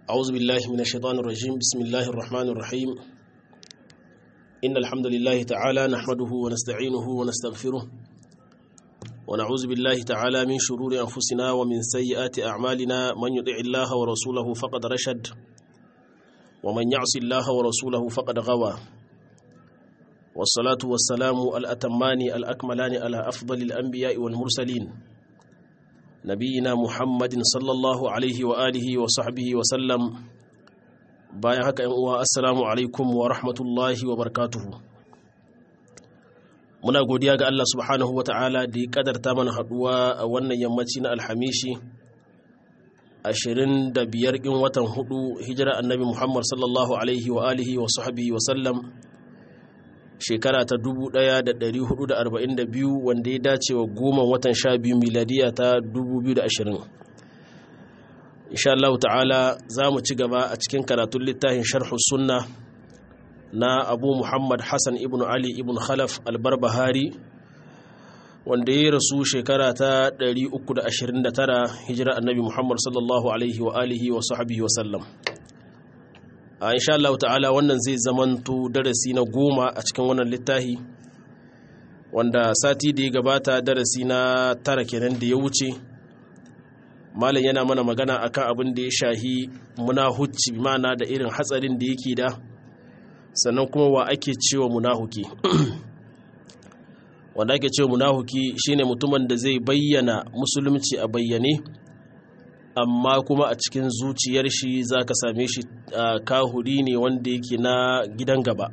أعوذ بالله من الشيطان الرجيم بسم الله الرحمن الرحيم إن الحمد لله تعالى نحمده ونستعينه ونستغفره ونعوذ بالله تعالى من شرور أنفسنا ومن سيئات أعمالنا من يطع الله ورسوله فقد رشد ومن يعص الله ورسوله فقد غوى والصلاة والسلام الأتمان الأكملان على أفضل الأنبياء والمرسلين نبينا محمد صلى الله عليه وآله وصحبه وسلم bayan haka yan uwa assalamu alaikum wa rahmatullahi wa barakatuhu muna godiya ga Allah subhanahu wa ta'ala da ya kadarta mana haduwa a wannan yammaci na alhamishi 25 ɗin watan hudu hijira annabi Muhammad sallallahu alaihi wa alihi wa sahbihi wa sallam shekara ta 1442 wanda ya dace wa goma watan sha biyu miladiya ta 2020 insha Allah ta'ala za mu ci gaba a cikin karatun littafin sharhu sunna na abu muhammad hassan ibn ali ibn khalaf albarbahari wanda ya rasu shekara ta 329 hijira annabi muhammad sallallahu alaihi wa alihi wa sahbihi wa sallam a insha Allah ta'ala wannan zai zamanto darasi na goma a cikin wannan littafi wanda sati da ya gabata darasi na tara kenan da ya wuce malam yana mana magana akan abin da ya shahi munahuci mana da irin hatsarin da yake da sannan kuma wa ake cewa munahuki wanda ake cewa munahuki shine mutumin da zai bayyana musulunci a bayyane amma kuma a cikin zuciyar shi za ka same shi kahuri ne wanda yake na gidan gaba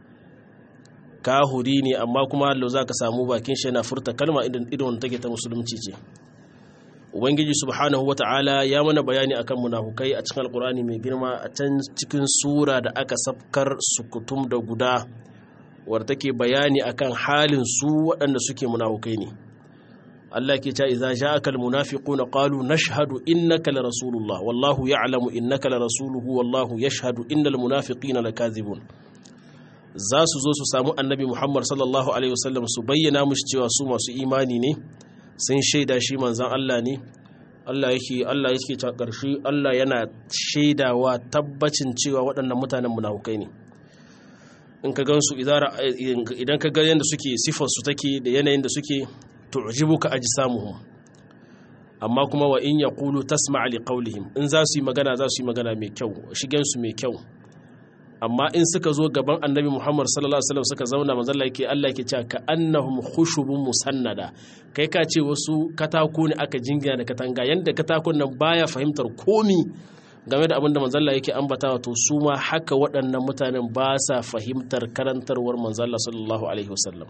kahuri ne amma kuma hallo za ka samu bakin shi yana furta kalma idan take ta musulunci ce ubangiji subhanahu wata'ala ya mana bayani akan munafukai a cikin alkurani mai girma a can cikin sura da aka safkar sukutum da guda wadda take bayani akan halin su waɗanda suke munafukai ne Allah ke cewa idza ja'aka almunafiquna qalu nashhadu innaka la rasulullah wallahu ya'lamu innaka la rasuluhu wallahu yashhadu innal munafiqina lakazibun za su zo su samu annabi Muhammad sallallahu alaihi wasallam su bayyana mushi cewa su masu imani ne sun shaida shi manzan Allah ne Allah yake Allah yake ta ƙarshe Allah yana shaidawa tabbacin cewa waɗannan mutanen munafukai ne in ka gansu idan ka ga yadda suke sifar su take da yanayin da suke tu'jibuka ajsamuhum amma kuma wa in yaqulu tasma' li qawlihim in za su yi magana za su yi magana mai kyau shigen su mai kyau amma in suka zo gaban annabi Muhammad sallallahu alaihi wasallam suka zauna manzon Allah yake Allah yake cewa ka annahum khushubun musannada kai ka ce wasu katako ne aka jingina da katanga yanda katakon nan baya fahimtar komi game da abin da manzon Allah yake ambatawa to su ma haka waɗannan mutanen ba sa fahimtar karantarwar manzon Allah sallallahu alaihi wasallam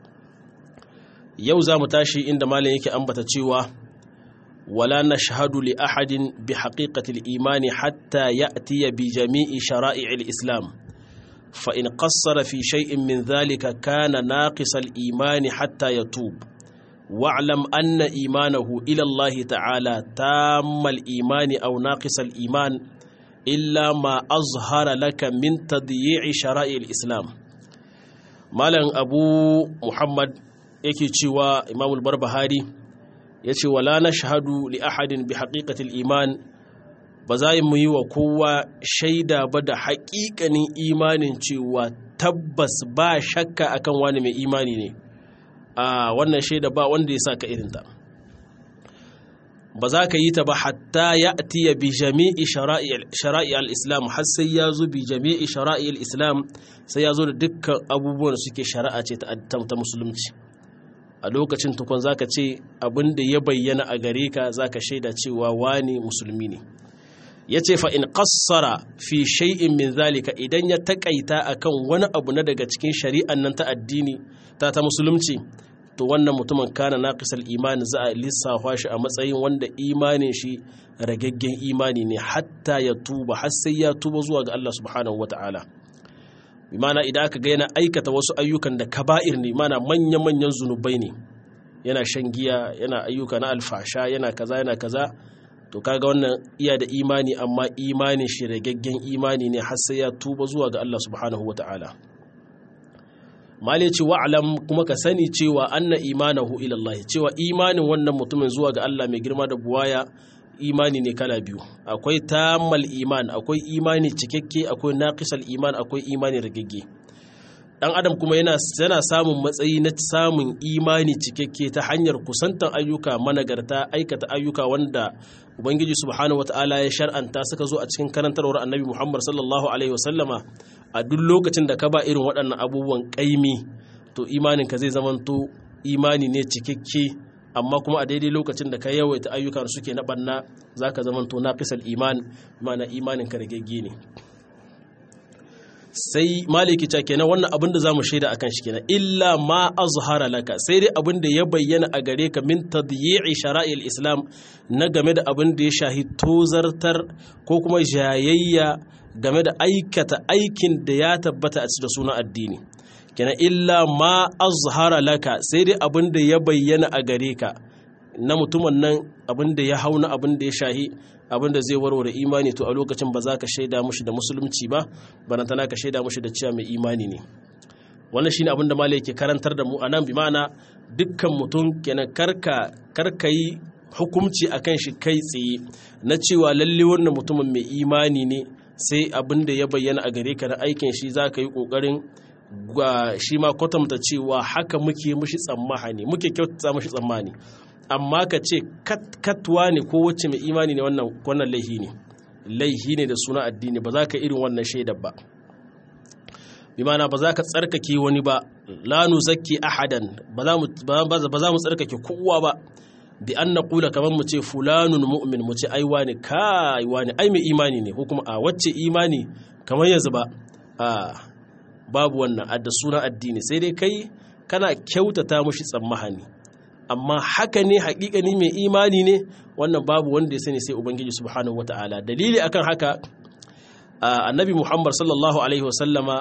yau za mu tashi inda malam yake ambata cewa ولا نشهد لأحد بحقيقة الإيمان حتى يأتي بجميع شرائع الإسلام فإن قصر في شيء من ذلك كان ناقص الإيمان حتى يتوب واعلم أن إيمانه إلى الله تعالى تام الإيمان أو ناقص الإيمان إلا ما أظهر لك من تضييع شرائع الإسلام مالا أبو محمد يكي تشوى إمام البربهاري ya ce wala na shahadu li ahadin bi haƙiƙatil iman ba za mu yi wa kowa shaida ba da haƙiƙanin imanin cewa tabbas ba shakka akan wani mai imani ne a wannan shaida ba wanda ya sa ka irinta ba za ka yi ta ba hatta ya atiya bi jami'i shara'i al-islam har sai ya zo bi jami'i shara'i al-islam sai ya zo da dukkan abubuwan da suke shari'a ce ta musulunci a lokacin tukun zaka ce abin da ya bayyana a gare ka zaka shaida cewa wani musulmi ne yace fa in qassara fi shay'in min zalika idan ya takaita akan wani abu na daga cikin shari'an nan ta addini ta ta musulunci to wannan mutumin kana naqisal imani za a lissafa shi a matsayin wanda imanin shi ragaggen imani ne hatta ya tuba har sai ya tuba zuwa ga Allah subhanahu wataala bimana idan aka ga yana aikata wasu ayyukan da kaba'ir ne mana manya-manyan zunubai ne yana shan giya yana ayyuka na alfasha yana kaza yana kaza to kaga wannan iya da imani amma imanin shi ragaggen imani ne har sai ya tuba zuwa ga Allah subhanahu wata'ala mali ce wa'alam kuma ka sani cewa anna imanahu ila Allah cewa imanin wannan mutumin zuwa ga Allah mai girma da buwaya imani ne kala biyu akwai tamal iman akwai imani cikakke akwai naqisal iman akwai imani ragagge dan adam kuma yana yana samun matsayi na samun imani cikakke ta hanyar kusantar ayyuka managarta aikata ayyuka wanda ubangiji subhanahu wataala ya shar'anta suka zo a cikin karantarwar annabi muhammad sallallahu alaihi wasallama a duk lokacin da ka ba irin waɗannan abubuwan ƙaimi to imaninka zai zamanto imani ne cikakke amma kuma a daidai lokacin da ka yawaita ayyukan suke na ɓanna za ka zamanto na fisal iman mana imaninka da gegge ne sai maliki ta kenan wannan abin da za mu shaida akan shi kenan illa ma azhara laka sai dai abin da ya bayyana a gare ka min tadyi'i shara'il islam na game da abin da ya shahi tozartar ko kuma jayayya game da aikata aikin da ya tabbata a cikin sunan addini kenan illa ma azhara laka sai dai abin da ya bayyana a gare ka na mutumin nan abin da ya hauna abin da ya shahi abin da zai warware imani to a lokacin ba za ka shaida mushi da musulunci ba barantana ka shaida mushi da cewa mai imani ne wannan shine abin da malai yake karantar da mu a nan bi ma'ana dukkan mutum kenan karka karka yi hukumci akan shi kai tsaye na cewa lalle wannan mutumin mai imani ne sai abin da ya bayyana a gare ka na aikin shi za ka yi kokarin shi ma kwatanta cewa haka muke mushi tsammani muke kyautata mushi tsammani amma ka ce katwa ne ko wacce mai imani ne wannan laihi ne laihi ne da suna addini ba za ka irin wannan shaidar ba bi mana ba za ka tsarkake wani ba la nuzakki ahadan ba za mu tsarkake kowa ba bi an na kula kamar mu ce fulanun mu'min mu ce ai wani kai wani ai mai imani ne ko kuma a wacce imani kamar yanzu ba a babu wannan da suna addini sai dai kai kana kyautata mushi tsammahani amma haka ne haƙiƙani mai imani ne wannan babu wanda ya sani sai ubangiji subhanahu wata'ala dalili akan haka annabi muhammad sallallahu alaihi wasallama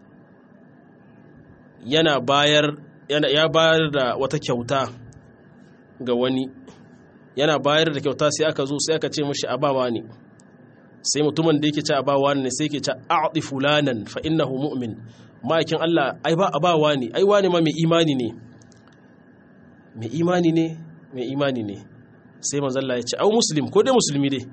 yana bayar ya bayar da wata kyauta ga wani yana bayar da kyauta sai aka zo sai aka ce mashi abawa ne sai mutumin da yake ci abawa ne sai yake ci a'ti fulanan fa innahu mu'min ma'aikin Allah ai ba abawa ne ai wani ma mai imani ne mai imani ne mai imani ne sai manzalla ya ce au muslim ko dai musulmi dai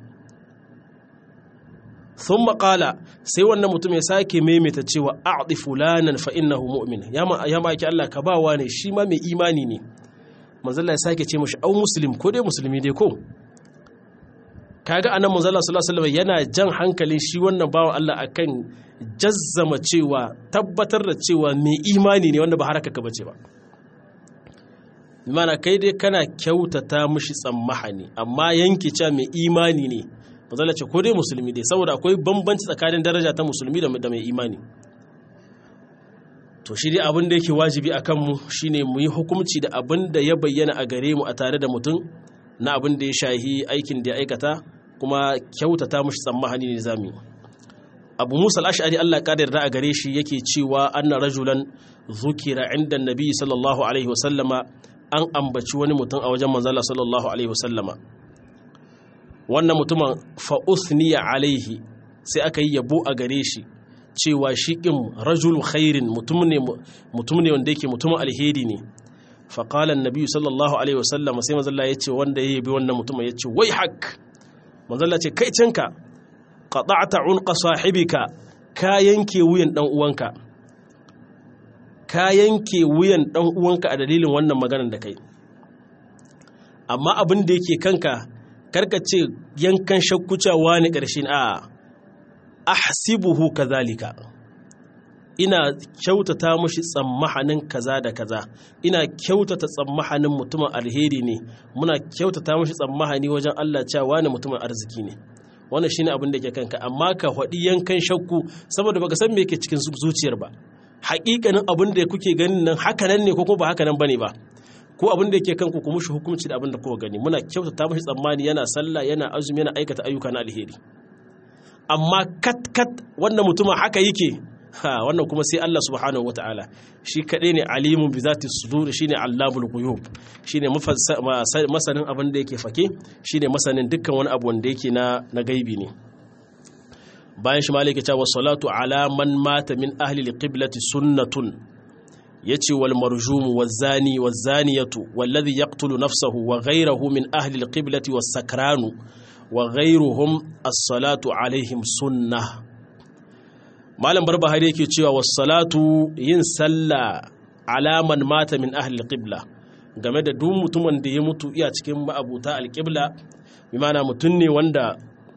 sun makala sai wannan mutum ya sake maimaita cewa a'di fulanan fa innahu mu'min ya maki Allah ka bawa ne shi ma mai imani ne manzalla ya sake ce mashi au muslim ko dai musulmi dai ko kaga anan manzalla sallallahu alaihi wasallam yana jan hankalin shi wannan bawan Allah akan jazzama cewa tabbatar da cewa mai imani ne wanda ba haraka ka bace ba mana kai dai kana kyautata mushi tsammahani amma yanki cewa mai imani ne mazala ce ko dai musulmi dai saboda akwai bambanci tsakanin daraja ta musulmi da mai imani to shi dai abin da yake wajibi a kanmu shine mu yi hukumci da abin da ya bayyana a gare mu a tare da mutum na abin da ya shahi aikin da ya aikata kuma kyautata mushi tsammahani ne zamu abu musa al'ashari allah kadar da a gare shi yake cewa anna rajulan zukira inda nabi sallallahu alaihi wasallama an ambaci wani mutum a wajen manzala sallallahu alaihi wasallama wannan mutumin fa'uthniya alaihi sai aka yi yabo a gare shi cewa shi ƙin rajulu khairin mutum ne wanda yake mutumin alheri ne faƙalan nabi sallallahu alaihi wasallama sai manzala ya ce wanda ya yabi wannan mutumin ya ce wai hak manzala ce kai cinka qata'ta unqa sahibika ka yanke wuyan dan uwanka ka yanke wuyan dan uwanka a dalilin wannan maganar da kai amma abin da yake kanka karka ce yankan shakkucawa ne ƙarshen a ahsibuhu kazalika ina kyautata mushi tsammahanin kaza da kaza ina kyautata tsammahanin mutumin alheri ne muna kyautata mushi tsammahani wajen Allah cewa ne mutumin arziki ne wannan shine abin da ke kanka amma ka faɗi yankan shakku saboda baka san me yake cikin zuciyar ba haƙiƙanin abin da kuke ganin nan haka nan ne ko kuma ba haka nan bane ba ko abin da yake kanku ku mushi hukunci da abin da kuka gani muna kyautata mushi tsammani yana sallah yana azumi yana aikata ayyuka na alheri amma kat kat wannan mutumin haka yake ha wannan kuma sai Allah subhanahu wataala shi kadai ne alimun bi zati sudur shine allamul ghuyub shine masanin abin da yake fake shine masanin dukkan wani abu wanda yake na na gaibi ne bayan shi malaka ta wa salatu ala man mata min ahli alqiblati sunnatun yace wal marjum waz zani waz zaniyatu walladhi yaqtulu nafsahu wa ghayruhu min ahli alqiblati was sakranu wa ghairuhum as-salatu alaihim sunnah malam barbahari yake cewa was-salatu yin sallah alaman mata min ahli al-qibla game da duk mutumin da ya mutu iya cikin ma'abuta al-qibla bi ma'ana mutum ne wanda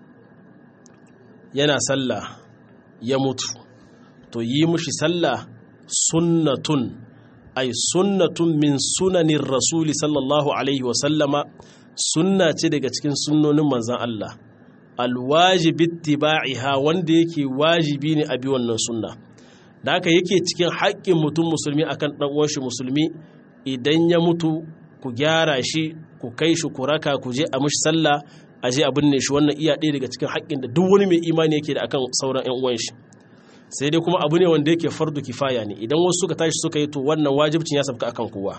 yana sallah ya mutu to yi mushi sallah sunnatun ay sunnatun min sunanin rasuli sallallahu alaihi wasallama sunna ce daga cikin sunnonin manzan Allah alwajibi ittiba'iha wanda yake wajibi ne a bi wannan sunna da haka yake cikin haƙƙin mutum musulmi akan ɗan uwan shi musulmi idan ya mutu ku gyara shi ku kai shi ku raka ku je a mushi sallah a je a binne shi wannan iya ɗaya daga cikin haƙƙin da duk wani mai imani yake da akan sauran ƴan uwan shi sai dai kuma abu ne wanda yake fardu kifaya ne idan wasu suka tashi suka yi to wannan wajibcin ya sabka akan kowa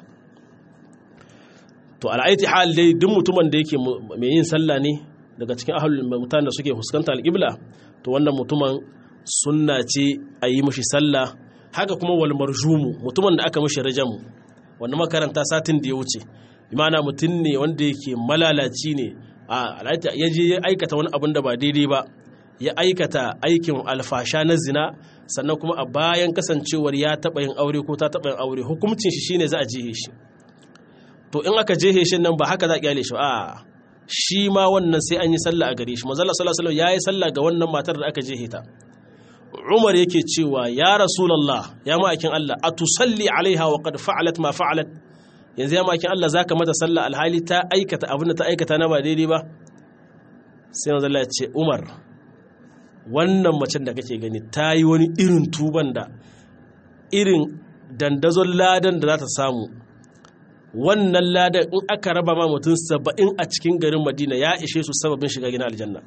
to al'aiti hal dai duk mutumin da yake mai yin sallah ne daga cikin ahlul mutane da suke fuskanta alƙibla to wannan mutumin sunna ce a yi mushi sallah haka kuma wal marjumu mutumin da aka mushi rajamu wanda makaranta satin da ya wuce imana mutum ne wanda yake malalaci ne a al'aiti ya je ya aikata wani abin da ba daidai ba ya aikata aikin alfasha na zina sannan kuma a bayan kasancewar ya taɓa yin aure ko ta taɓa yin aure hukuncin shi shine za a jihe shi to in aka jihe shi nan ba haka za a kyale shi a shi ma wannan sai an yi sallah a gare shi manzo Allah sallallahu alaihi ya yi sallah ga wannan matar da aka jihe ta Umar yake cewa ya Rasulullah ya ma'aikin Allah atusalli alaiha wa qad fa'alat ma fa'alat yanzu ya ma'aikin Allah zaka mata sallah alhali ta aikata abin da ta aikata na ba daidai ba sai manzo Allah ya ce Umar wannan macen da kake gani ta yi wani irin tuban da irin dandazon ladan da za ta samu wannan ladan in aka raba ma mutum saba'in a cikin garin madina ya ishe su sababin shiga gina aljanna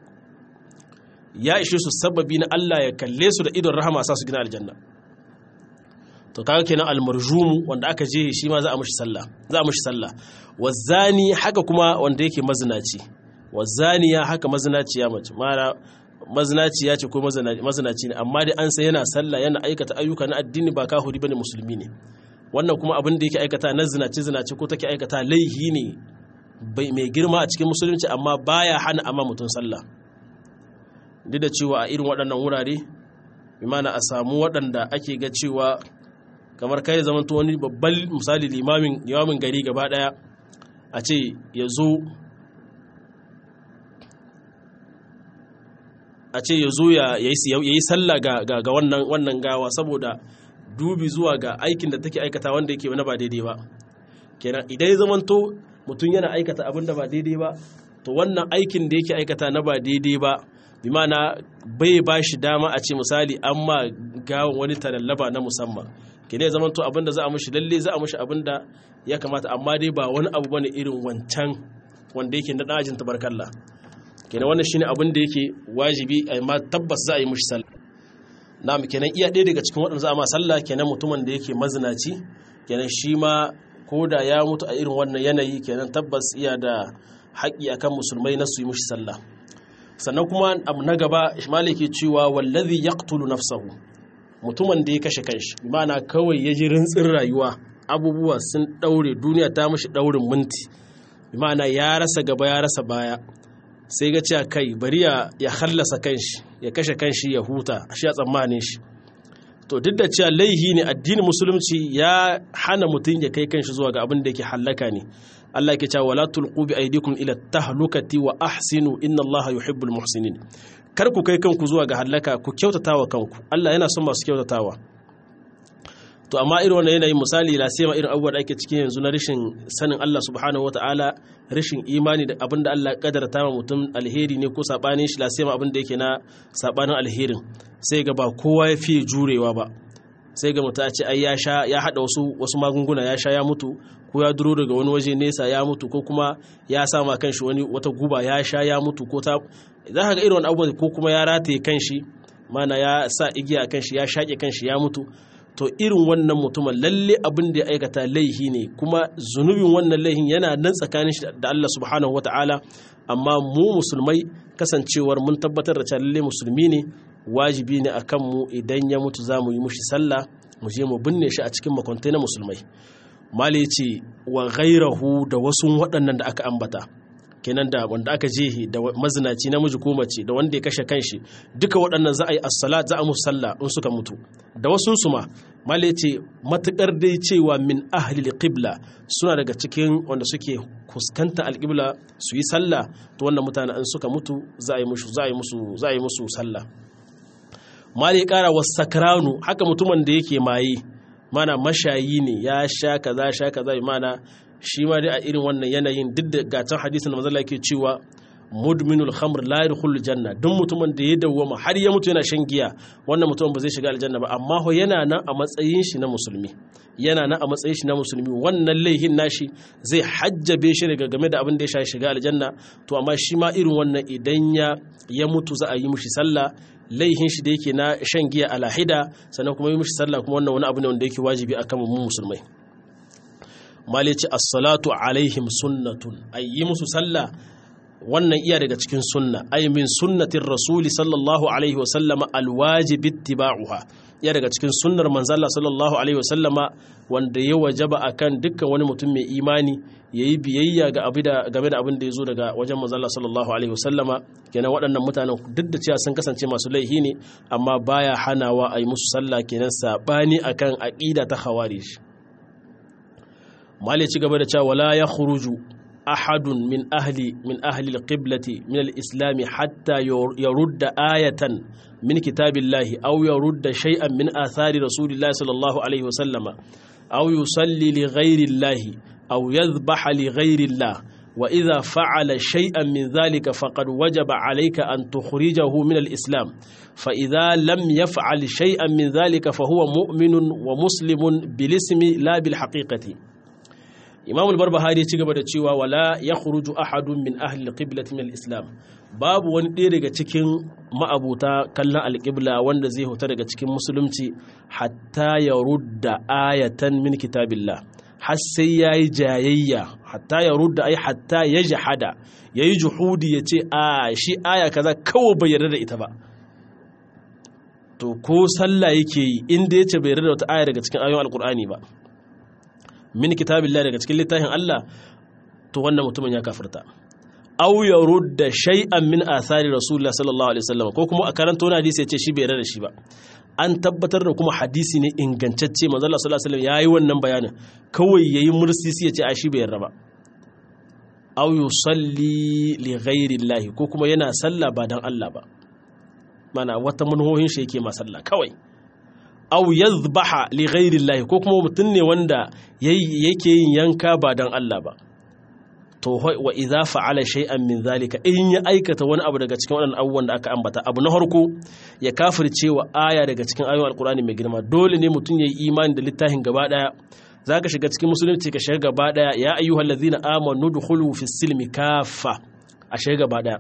ya ishe su sababi na Allah ya kalle su da idon rahama sa su gina aljanna to kaga kenan almarjumu wanda aka je shi ma za a mushi sallah za a mushi sallah wazani haka kuma wanda yake mazinaci wazaniya haka mazinaciya mace mara mazinaciya ce ko mazinaci ne amma dai an sai yana sallah yana aikata ayyuka na addini ba kahuri bane musulmi ne wannan kuma abin da yake aikata na zinace zinace ko take aikata laihi ne mai girma a cikin musulunci amma baya hana amma mutum sallah duk da cewa a irin waɗannan wurare imana a samu waɗanda ake ga cewa kamar kai zaman to wani babban misali limamin limamin gari gaba ɗaya a ce ya zo a ce ya zo ya yi sallah ga wannan gawa saboda dubi zuwa ga aikin da take aikata wanda yake na ba daidai ba kenan idan ya zamanto mutum yana aikata abin da ba daidai ba to wannan aikin da yake aikata na ba daidai ba bi mana bai ba shi dama a ce misali an ma gawan wani talallaba na musamman kenan ya zamanto abin da za a mushi lalle za a mushi abin da ya kamata amma dai ba wani abu bane irin wancan wanda yake na dajin tabarkalla kenan wannan shine abin da yake wajibi amma tabbas za a yi mushi sallah na kenan iya ɗaya daga cikin waɗanda za a ma sallah kenan mutumin da yake mazinaci kenan shi ma ko da ya mutu a irin wannan yanayi kenan tabbas iya da haƙƙi akan musulmai na su yi mushi sallah sannan kuma abu na gaba ishmael ke cewa wallazi yaqtulu nafsahu mutumin da ya kashe kanshi ma'ana kawai ya ji rintsin rayuwa abubuwa sun daure duniya ta mushi daurin minti ma'ana ya rasa gaba ya rasa baya sai ga cewa kai bari ya hallasa kanshi ya kashe kanshi ya huta shi ya tsammanin shi to duk da cewa laihi ne addinin musulunci ya hana mutum ya kai kanshi zuwa ga abin da yake hallaka ne Allah yake cewa wala tulqu bi aydikum ila tahlukati wa ahsinu inna Allah yuhibbul muhsinin kar ku kai kanku zuwa ga hallaka ku kyautatawa kanku Allah yana son masu kyautatawa to amma irin wannan yanayin misali la sai ma irin abubuwa da ake cikin yanzu na rashin sanin Allah subhanahu wataala rashin imani da abinda Allah kadarta ma mutum alheri ne ko sabanin shi la sai ma abinda yake na sabanin alherin sai ga ba kowa ya fiye jurewa ba sai ga mutum a ce ai ya sha ya hada wasu wasu magunguna ya sha ya mutu ko ya duro daga wani waje nesa ya mutu ko kuma ya sama kanshi wani wata guba ya sha ya mutu ko ta za ka ga irin wani abubuwa ko kuma ya rataye kanshi mana ya sa igiya kanshi ya shaƙe kanshi ya mutu to irin wannan mutumin lalle abin da ya aikata laihi ne kuma zunubin wannan laihin yana nan tsakanin shi da Allah subhanahu wata'ala amma mu musulmai kasancewar mun tabbatar da cewa lalle musulmi ne wajibi ne akan mu idan ya mutu za mu yi mushi sallah mu je mu binne shi a cikin makwantai na musulmai mali ce wa ghairahu da wasu waɗannan da aka ambata kenan da wanda aka jehi da mazinaci namiji ko mace da wanda ya kashe kanshi duka waɗannan za a yi as-salat za a musu sallah in suka mutu da wasu su ma mala ce matukar dai cewa min ahli qibla suna daga cikin wanda suke kuskanta alqibla su yi sallah to wannan mutane in suka mutu za a yi musu za a yi musu za a yi musu sallah mala ya kara wasakranu haka mutumin da yake maye mana mashayi ne ya sha kaza sha kaza mana shi ma dai a irin wannan yanayin duk da gatan hadisin da manzala yake cewa mudminul khamr la yadkhulu janna duk mutumin da ya dawwama har ya mutu yana shan giya wannan mutumin ba zai shiga aljanna ba amma ho yana nan a matsayin shi na musulmi yana nan a matsayin shi na musulmi wannan laihin nashi zai hajjabe shi daga game da abin da ya sha shiga aljanna to amma shi ma irin wannan idan ya ya mutu za a yi mushi sallah laihin shi da yake na shan giya a lahida sannan kuma yi mushi sallah kuma wannan wani abu ne wanda yake wajibi akan mu musulmai malici as-salatu alaihim sunnatun ay yi musu sallah wannan iya daga cikin sunna ay min sunnatir rasuli sallallahu alaihi wa sallama alwajib ittiba'uha iya daga cikin sunnar manzalla sallallahu alaihi wa sallama wanda ya wajaba akan dukkan wani mutum mai imani yayi biyayya ga abida game da abin da yazo daga wajen manzalla sallallahu alaihi wa sallama kenan waɗannan mutanen duk da cewa sun kasance masu laihi ne amma baya hanawa ay musu sallah kenan sabani akan aqida ta khawarij mali ci gaba da cewa wala ya khuruju ahadun min ahli min ahli alqiblati min alislam hatta yarudda ayatan min kitabillahi aw yarudda shay'an min athari rasulillahi sallallahu alaihi wasallama aw yusalli li ghayri allahi aw yadhbaha li ghayri allah wa idha fa'ala shay'an min dhalika faqad wajaba alayka an tukhrijahu min alislam fa idha lam yaf'al shay'an min dhalika fa huwa mu'minun wa muslimun bil ismi la bil haqiqati imam al-barbahari ya ci gaba da cewa wala ya khuruju ahadun min ahli al-qiblati min al-islam babu wani ɗaya daga cikin ma'abuta kallon al-qibla wanda zai huta daga cikin musulunci hatta ya rudda ayatan min kitabillah har sai yayi jayayya hatta ya rudda ai hatta ya jahada yayi juhudi ya ce a shi aya kaza kawai bai yarda da ita ba to ko sallah yake yi inda yace bai yarda da wata aya daga cikin ayoyin alqur'ani ba min kitabillah daga cikin littafin Allah to wannan mutumin ya kafirta aw ya rudda shay'an min athari rasulullah sallallahu alaihi wasallam ko kuma a karanta wani hadisi ya ce shi bai yarda da shi ba an tabbatar da kuma hadisi ne ingantacce manzo Allah sallallahu alaihi wasallam yayi wannan bayanin kawai yayi mursisi ya ce a shi bai yarda ba aw yusalli li ghairi Allah ko kuma yana sallah ba dan Allah ba mana wata manhohin shi yake ma sallah kawai aw yadhbaha li ghairi Allah ko kuma mutum ne wanda yake yin yanka ba dan Allah ba to wa idza fa'ala shay'an min zalika in ya aikata wani abu daga cikin waɗannan abubuwan da aka ambata abu na harko ya kafirce wa aya daga cikin ayoyin alkurani mai girma dole ne mutum ya yi imani da littafin gaba daya zaka shiga cikin musulunci ka shiga gaba daya ya ayyuhal ladzina amanu dukhulu fis silmi kaffa a shiga gaba daya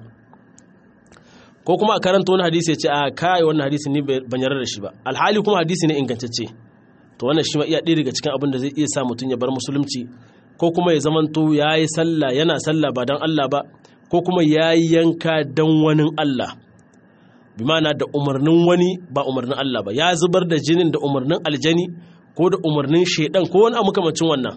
ko kuma a karanta wani hadisi ya ce a kai wannan hadisi ne ban yarda da shi ba alhali kuma hadisi ne ingantacce to wannan shi ma iya ɗaya daga cikin abin da zai iya sa mutum ya bar musulunci ko kuma ya zamanto ya yi sallah yana sallah ba don Allah ba ko kuma ya yi yanka don wani Allah bi mana da umarnin wani ba umarnin Allah ba ya zubar da jinin da umarnin aljani ko da umarnin shaidan ko wani makamacin wannan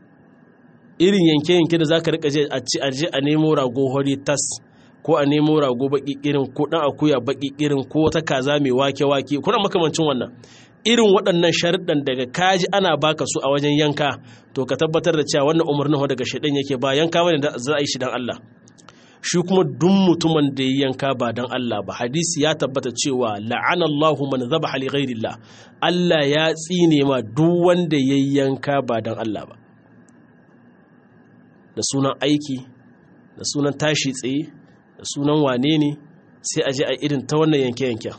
irin yanke-yanke da za ka rika je a ci aje a nemo rago hori tas ko a nemo rago baki irin ko dan akuya baki irin ko wata kaza mai wake-wake kuna makamancin wannan irin waɗannan sharuɗan daga kaji ana baka su a wajen yanka to ka tabbatar da cewa wannan umarnin ho daga shaidan yake ba yanka bane da za a yi shi dan Allah shi kuma duk mutumin da ya yanka ba dan Allah ba hadisi ya tabbata cewa la'ana Allahu man zabaha li ghairillah Allah ya tsine ma duk wanda ya yanka ba dan Allah ba da sunan aiki da sunan tashi tsaye da sunan wane ne sai a je a irin ta wannan yanke-yanken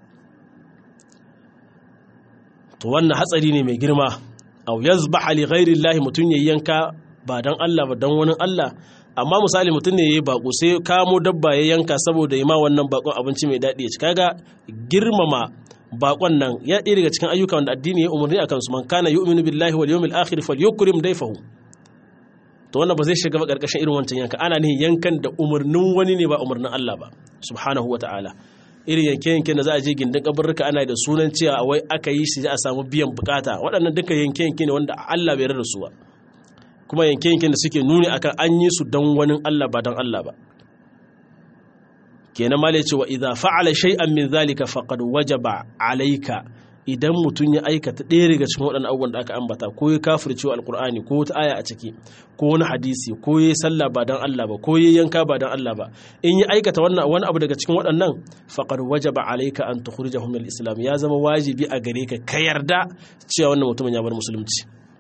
to wannan hatsari ne mai girma aw yazbaha li ghairi llahi mutun yayi yanka ba dan Allah ba dan wani Allah amma misali mutun ne yayi bako sai kamo dabba ya yanka saboda yi ma wannan bakon abinci mai dadi ya ci kaga girmama bakon nan ya ɗaya daga cikin ayyuka wanda addini ya umarni akan su man kana yu'minu billahi wal yawmil akhir falyukrim dayfahu to wannan ba zai shiga ba karkashin irin wancan yanka ana nihin yankan da umarnin wani ne ba umarnin Allah ba subhanahu wataala irin yanke-yanke da za a je gindin kabarruka ana da sunan cewa wai aka yi shi a samu biyan bukata waɗannan duka yanke-yanke ne wanda Allah bai rarra su ba kuma yanke-yanken da suke nuni akan an yi su don wani Allah ba don Allah ba kenan ma ce wa idza fa'ala shay'an min zalika faqad wajaba alayka idan mutum ya aikata ɗaya daga cikin waɗannan abubuwan da aka ambata ko ya kafirce alkur'ani ko wata aya a ciki ko wani hadisi ko ya sallah ba dan Allah ba ko ya yanka ba dan Allah ba in ya aikata wannan wani abu daga cikin waɗannan faqad wajaba alayka an tukhrijahum min al-islam ya zama wajibi a gare ka ka yarda cewa wannan mutumin ya bar musulunci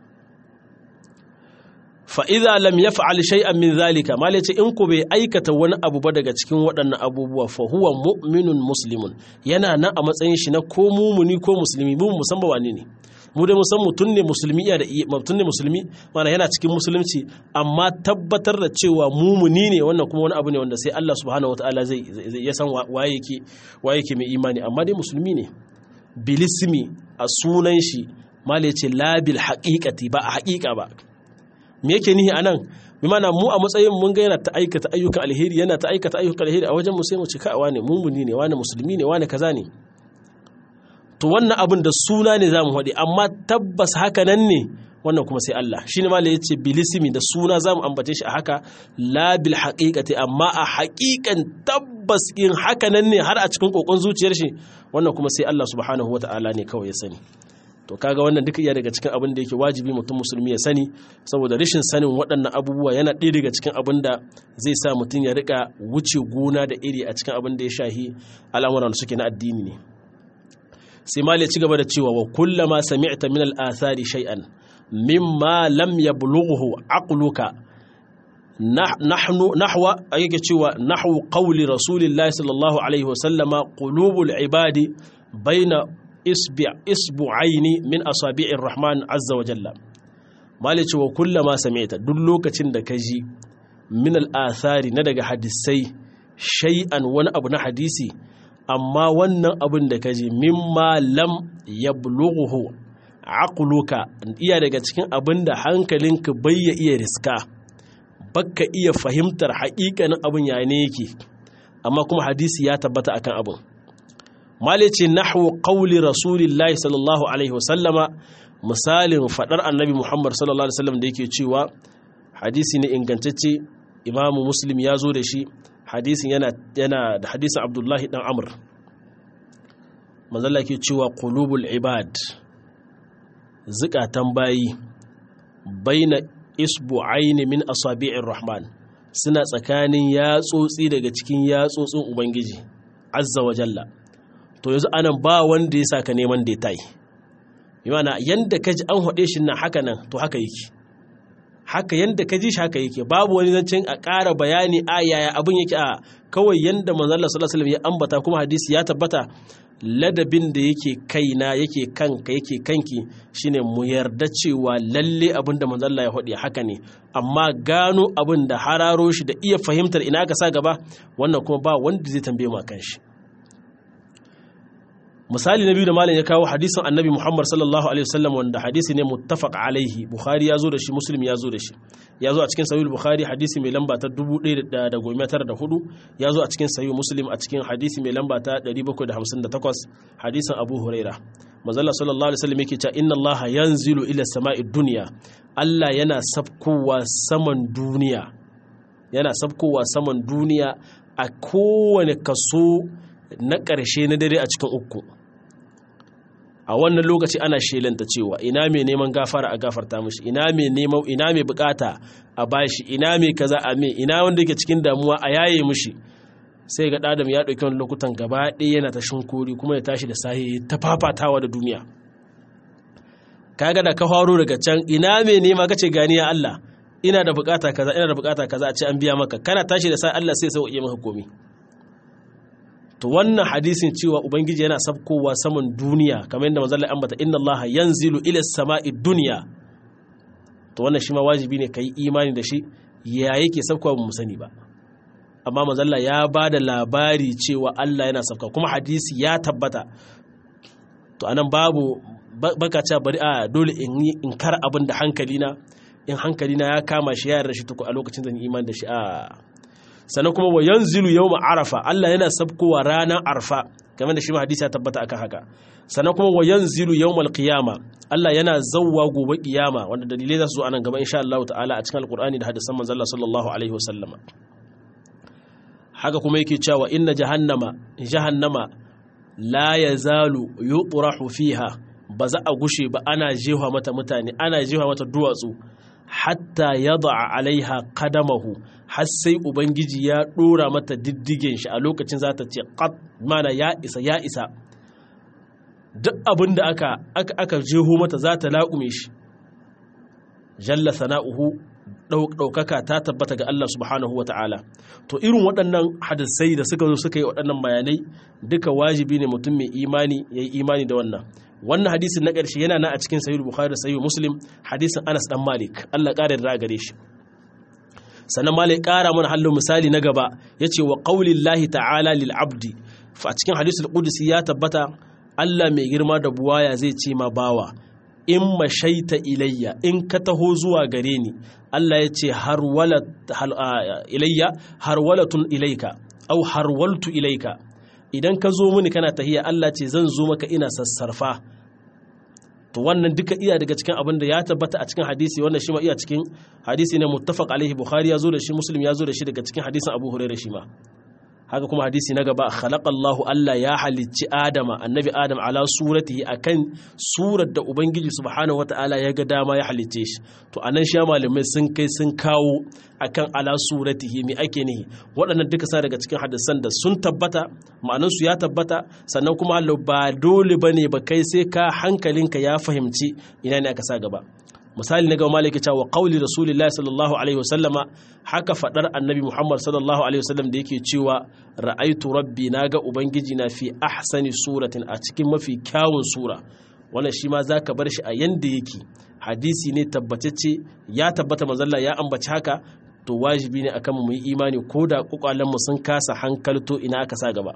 fa'iza lam ya fa'al shay'an min zalika ma ce in ku bai aikata wani abu ba daga cikin waɗannan abubuwa fa huwa mu'minun muslimun yana nan a matsayin shi na ko mumuni ko musulmi mu musamman wani ne mu dai musan mutum ne musulmi ya da mutum ne musulmi mana yana cikin musulunci amma tabbatar da cewa mumuni ne wannan kuma wani abu ne wanda sai Allah subhanahu wataala zai ya san waye yake waye yake mai imani amma dai musulmi ne bilismi a sunan shi mala yace labil haqiqati ba a haqiqa ba me yake nihi anan bi mana mu a matsayin mun ga yana ta aikata ayyukan alheri yana ta aikata ayyukan alheri a wajen mu sai mu ci ka wane mumuni ne wane musulmi ne wane kaza ne to wannan abin da suna ne zamu faɗi amma tabbas haka nan ne wannan kuma sai Allah shine ma ya ce bilisimi da suna zamu ambace shi a haka la bil haqiqati amma a haqiqan tabbas in haka nan ne har a cikin kokon zuciyar shi wannan kuma sai Allah subhanahu wataala ne kawai ya sani to kaga wannan duka iya daga cikin abin da yake wajibi mutum musulmi ya sani saboda rashin sanin waɗannan abubuwa yana ɗaya daga cikin abin da zai sa mutum ya rika wuce gona da iri a cikin abin da ya shahi al'amuran da suke na addini ne sai mal ya ci gaba da cewa wa kullama sami'ta min al-athari shay'an mimma lam yablughu aqluka nahnu nahwa yake cewa nahwu qawli rasulillahi sallallahu alaihi wa sallama qulubul ibadi baina isbu'aini min asabi'ir rahman azza wa jalla malice wa kullama sami'ta duk lokacin da ka ji min al'athari na daga hadisai shay'an wani abu na hadisi amma wannan abin da ka ji mimma lam yablughu aqluka iya daga cikin abin da hankalinka bai ya iya riska bakka iya fahimtar haƙiƙanin abin ya ne yake amma kuma hadisi ya tabbata akan abin malice nahwu qawli rasulillahi sallallahu alaihi wasallama misalin fadar annabi muhammad sallallahu alaihi wasallam da yake cewa hadisi ne ingantacce imamu muslim ya zo da shi hadisin yana yana da hadisin abdullahi dan amr manzalla ke cewa qulubul ibad zukatan bayi baina isbu'aini min asabi'ir rahman suna tsakanin yatsotsi daga cikin yatsotsin ubangiji azza wa jalla to yanzu anan ba wanda ya saka neman da ya yana yanda ka ji an haɗe shi nan haka nan to haka yake haka yanda ka ji shi haka yake babu wani zancen a ƙara bayani a yaya abin yake a kawai yanda manzon Allah sallallahu alaihi wasallam ya ambata kuma hadisi ya tabbata ladabin da yake kaina yake kanka yake kanki shine mu yarda cewa lalle abin da manzon Allah ya faɗi haka ne amma gano abin da hararo shi da iya fahimtar ina ka sa gaba wannan kuma ba wanda zai tambaye mu akan shi misali na biyu da malam ya kawo hadisin annabi muhammad sallallahu alaihi wasallam wanda hadisi ne muttafaq alaihi bukhari ya zo da shi muslim ya zo da shi ya zo a cikin sahih bukhari hadisi mai lamba ta 1904 ya zo a cikin sahih muslim a cikin hadisi mai lamba ta 758 hadisin abu huraira manzala sallallahu alaihi wasallam yake cewa inna allaha yanzilu ila sama'id dunya allah yana sabkowa saman duniya yana sabkowa saman duniya a kowane kaso na ƙarshe na dare a cikin uku a wannan lokaci ana shelanta cewa ina mai neman gafara a gafarta mishi ina mai neman ina mai bukata a bashi ina mai kaza a mai ina wanda yake cikin damuwa a yaye mishi sai ga ɗadam ya ɗauki wani lokutan gaba ɗaya yana ta shinkuri kuma ya tashi da sahi ta fafatawa da duniya kaga da ka faro daga can ina mai nema kace gani ya Allah ina da bukata kaza ina da bukata kaza a ce an biya maka kana tashi da sai Allah sai sauke maka komai to wannan hadisin cewa ubangiji yana sabkowa saman duniya kamar yadda manzon Allah ambata inna Allah yanzilu ila samai dunya to wannan shi ma wajibi ne kai imani da shi ya yake sabkowa ba mu sani ba amma manzon Allah ya bada labari cewa Allah yana sabka kuma hadisi ya tabbata to anan babu baka cewa bari a dole in yi in kar abin da hankalina in hankalina ya kama shi ya yarda shi tuku a lokacin zan imani da shi a sannan kuma wa yanzilu yawma arafa Allah yana sabkowa ranar arfa kamar da shi ma hadisi ya tabbata akan haka sannan kuma wa yanzilu yawmal qiyama Allah yana zawwa gobe kiyama wanda dalilai za su zo anan gaba insha Allah ta'ala a cikin alqur'ani da hadisan manzon Allah sallallahu alaihi wasallama haka kuma yake cewa inna jahannama jahannama la yazalu yutrahu fiha ba za a gushe ba ana jefa mata mutane ana jefa mata duwatsu hatta yada'a alaiha qadamahu har sai ubangiji ya dora mata diddigen shi a lokacin za ta ce qad mana ya isa ya isa duk abin da aka aka aka jeho mata za ta laƙume shi jalla sana'uhu ɗaukaka ta tabbata ga Allah subhanahu wa ta'ala to irin waɗannan hadisai da suka zo suka yi waɗannan bayanai duka wajibi ne mutum mai imani ya yi imani da wannan wannan hadisin na ƙarshe yana na a cikin sahih bukhari da sahih muslim hadisin anas dan malik Allah ƙara da gare shi sannan malik ƙara mana hallo misali na gaba yace wa qaulillahi ta'ala lil abdi fa a cikin hadisul qudsi ya tabbata Allah mai girma da buwaya zai ce ma bawa in mashaita ilayya in ka taho zuwa gare ni Allah ya ce ilayya harwalatun ilaika au harwaltu ilaika idan ka zo mini kana tahiya Allah ce zan zo maka ina sassarfa to wannan duka iya daga cikin abin da ya tabbata a cikin hadisi wannan shi ma iya cikin hadisi ne muttafaq alaihi bukhari ya zo da shi muslim ya zo da shi daga cikin hadisin abu hurairah shi ma haka kuma hadisi na gaba khalaqallahu Allah ya halicci Adama annabi Adam ala suratihi akan surar da Ubangiji subhanahu wata'ala ya ga dama ya halicce shi to anan shi malamai sun kai sun kawo akan ala suratihi me ake nihi waɗannan duka sa daga cikin hadisan da sun tabbata ma'anan su ya tabbata sannan kuma Allah ba dole bane ba kai sai ka hankalinka ya fahimci ina ne aka sa gaba misali na gaba malaki cewa qauli rasulullahi sallallahu alaihi wasallama haka fadar annabi muhammad sallallahu alaihi wasallam da yake cewa ra'aitu rabbi naga ubangiji na fi ahsani suratin a cikin mafi kyawun sura wannan shi ma zaka bar shi a yanda yake hadisi ne tabbatacce ya tabbata manzalla ya ambaci haka to wajibi ne akan mu yi imani ko da kokwalen mu sun kasa hankalto ina aka sa gaba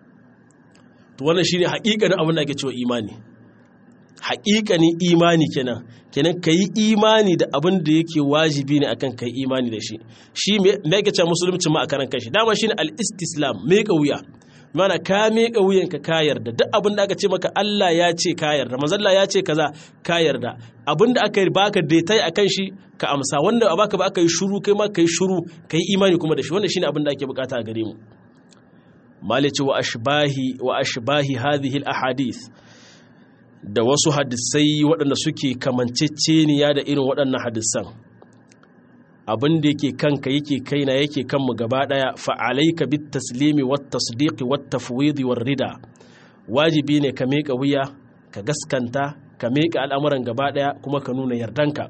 to wannan shine haƙiƙanin abin da ake cewa imani haƙiƙanin imani kenan kenan ka yi imani da abin da yake wajibi ne akan ka yi imani da shi shi me yake cewa musulunci ma a karan kanshi dama shine al-istislam me wuya mana ka miƙa wuyanka ka yarda duk abin da aka ce maka Allah ya ce ka yarda manzalla ya ce kaza ka yarda abin da aka yi baka daitai akan shi ka amsa wanda a baka ba aka yi shuru kai ma ka yi shuru ka yi imani kuma da shi wannan shine abin da ake bukata a gare mu malici wa ashbahi wa ashbahi hadhihi al-ahadith da wasu hadisai waɗanda suke kamanceceniya da irin waɗannan hadisan abin da yake kanka yake kaina yake kanmu gaba ɗaya fa'alaika bit taslimi wat tasdiqi wat tafwidi war rida wajibi ne ka miƙa wuya ka gaskanta ka miƙa al'amuran gaba ɗaya kuma ka nuna yardanka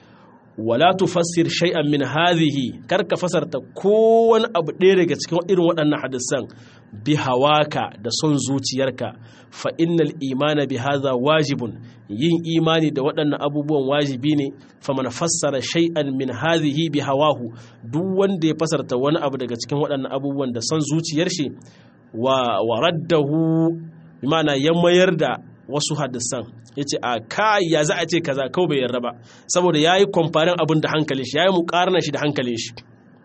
wala tufassir shay'an min hadhihi kar ka fasarta kowane abu ɗaya daga cikin irin waɗannan hadisan bi hawaka da son zuciyarka fa innal imana bi hadha wajibun yin imani da waɗannan abubuwan wajibi ne fa man fassara shay'an min hadhihi bi hawahu duk wanda ya fasarta wani abu daga cikin waɗannan abubuwan da son zuciyar shi wa waraddahu bi ma'ana ya mayar da wasu hadisan ya ce a kai ya za a ce kaza kawai bai yarda ba saboda ya yi kwamfarin abin da hankalin shi ya yi mukarna shi da hankalin shi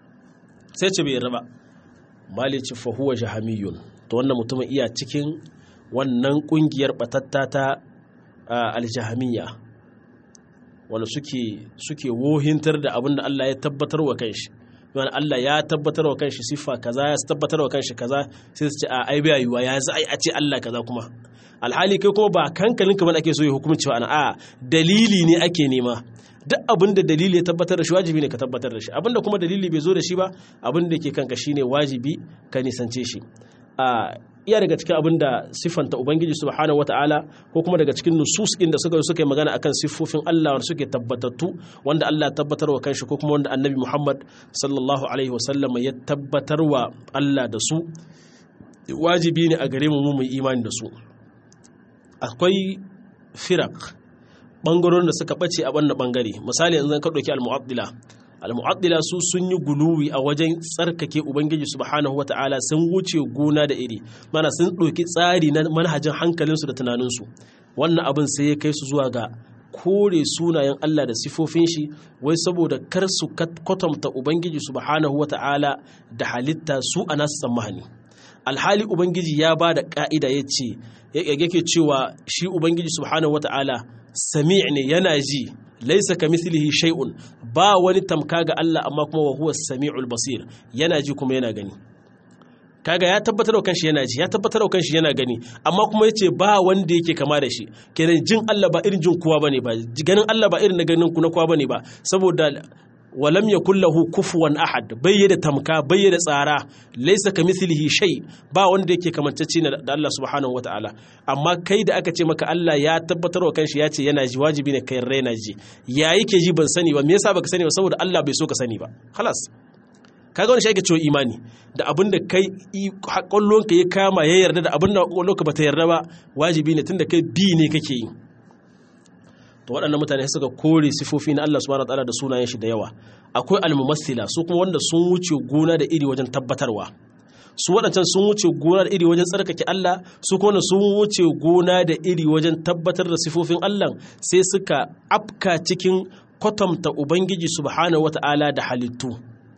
sai ce bai yarda ba malici fahuwa jahamiyun to wannan mutumin iya cikin wannan kungiyar batatta ta aljahamiya wanda suke suke wohintar da abin da Allah ya tabbatar wa kanshi yana Allah ya tabbatar wa kanshi siffa kaza ya tabbatar wa kanshi kaza sai su ce a ai bai yiwa ya za a ce Allah kaza kuma alhali kai kuma ba kankalinka ba ake so ya hukunci wa a dalili ne ake nema duk abin da dalili ya tabbatar da shi wajibi ne ka tabbatar da shi abin da kuma dalili bai zo da shi ba abin da ke kanka shine wajibi ka nisance shi a iya daga cikin abin da siffanta ubangiji subhanahu wataala ko kuma daga cikin nusus inda suka suka yi magana akan siffofin Allah wanda suke tabbatattu wanda Allah ya tabbatar wa kanshi ko kuma wanda annabi Muhammad sallallahu alaihi wasallam ya tabbatar wa Allah da su wajibi ne a gare mu mu imani da su akwai firak ɓangarorin da suka ɓace a wannan ɓangare misali yanzu ka ɗauki al-mu'addila al-mu'addila su sun yi guluwi a wajen tsarkake ubangiji subhanahu wata'ala sun wuce gona da iri mana sun ɗauki tsari na manhajin hankalinsu da tunaninsu wannan abin sai ya kai su zuwa ga kore sunayen Allah da sifofin shi wai saboda kar su kwatanta ubangiji subhanahu wata'ala da halitta su a nasu tsammani alhali ubangiji ya ba da ka'ida ya ce yake cewa shi ubangiji subhanahu wata'ala sami' ne yana ji laisa ka mislihi shay'un ba wani tamka ga Allah amma kuma wa huwa sami'ul basir yana ji kuma yana gani kaga ya tabbatar da kanshi yana ji ya tabbatar da kanshi yana gani amma kuma yace ba wanda yake kama da shi kenan jin Allah ba irin jin kowa bane ba ganin Allah ba irin na ganin ku na kowa bane ba saboda walam yakul lahu kufuwan ahad bai da tamka bai da tsara laysa kamithlihi shay ba wanda yake kamantacce da Allah subhanahu wataala amma kai da aka ce maka Allah ya tabbatar wa kanshi ya ce yana ji wajibi ne kai raina ji ya yake ji ban sani ba me yasa baka sani ba saboda Allah bai so ka sani ba khalas kaga wani shi ake cewa imani da abin da kai kwallonka ya kama ya yarda da abin da kwallonka ba ta yarda ba wajibi ne tunda kai bi ne kake yi to waɗannan mutane suka kore sifofi na Allah subhanahu wataala da sunayen shi da yawa akwai almumassila su kuma wanda sun wuce gona da iri wajen tabbatarwa su waɗancan sun wuce gona da iri wajen tsarkake Allah su kuma sun wuce gona da iri wajen tabbatar da sifofin Allah sai suka afka cikin kwatanta ubangiji subhanahu wataala da halittu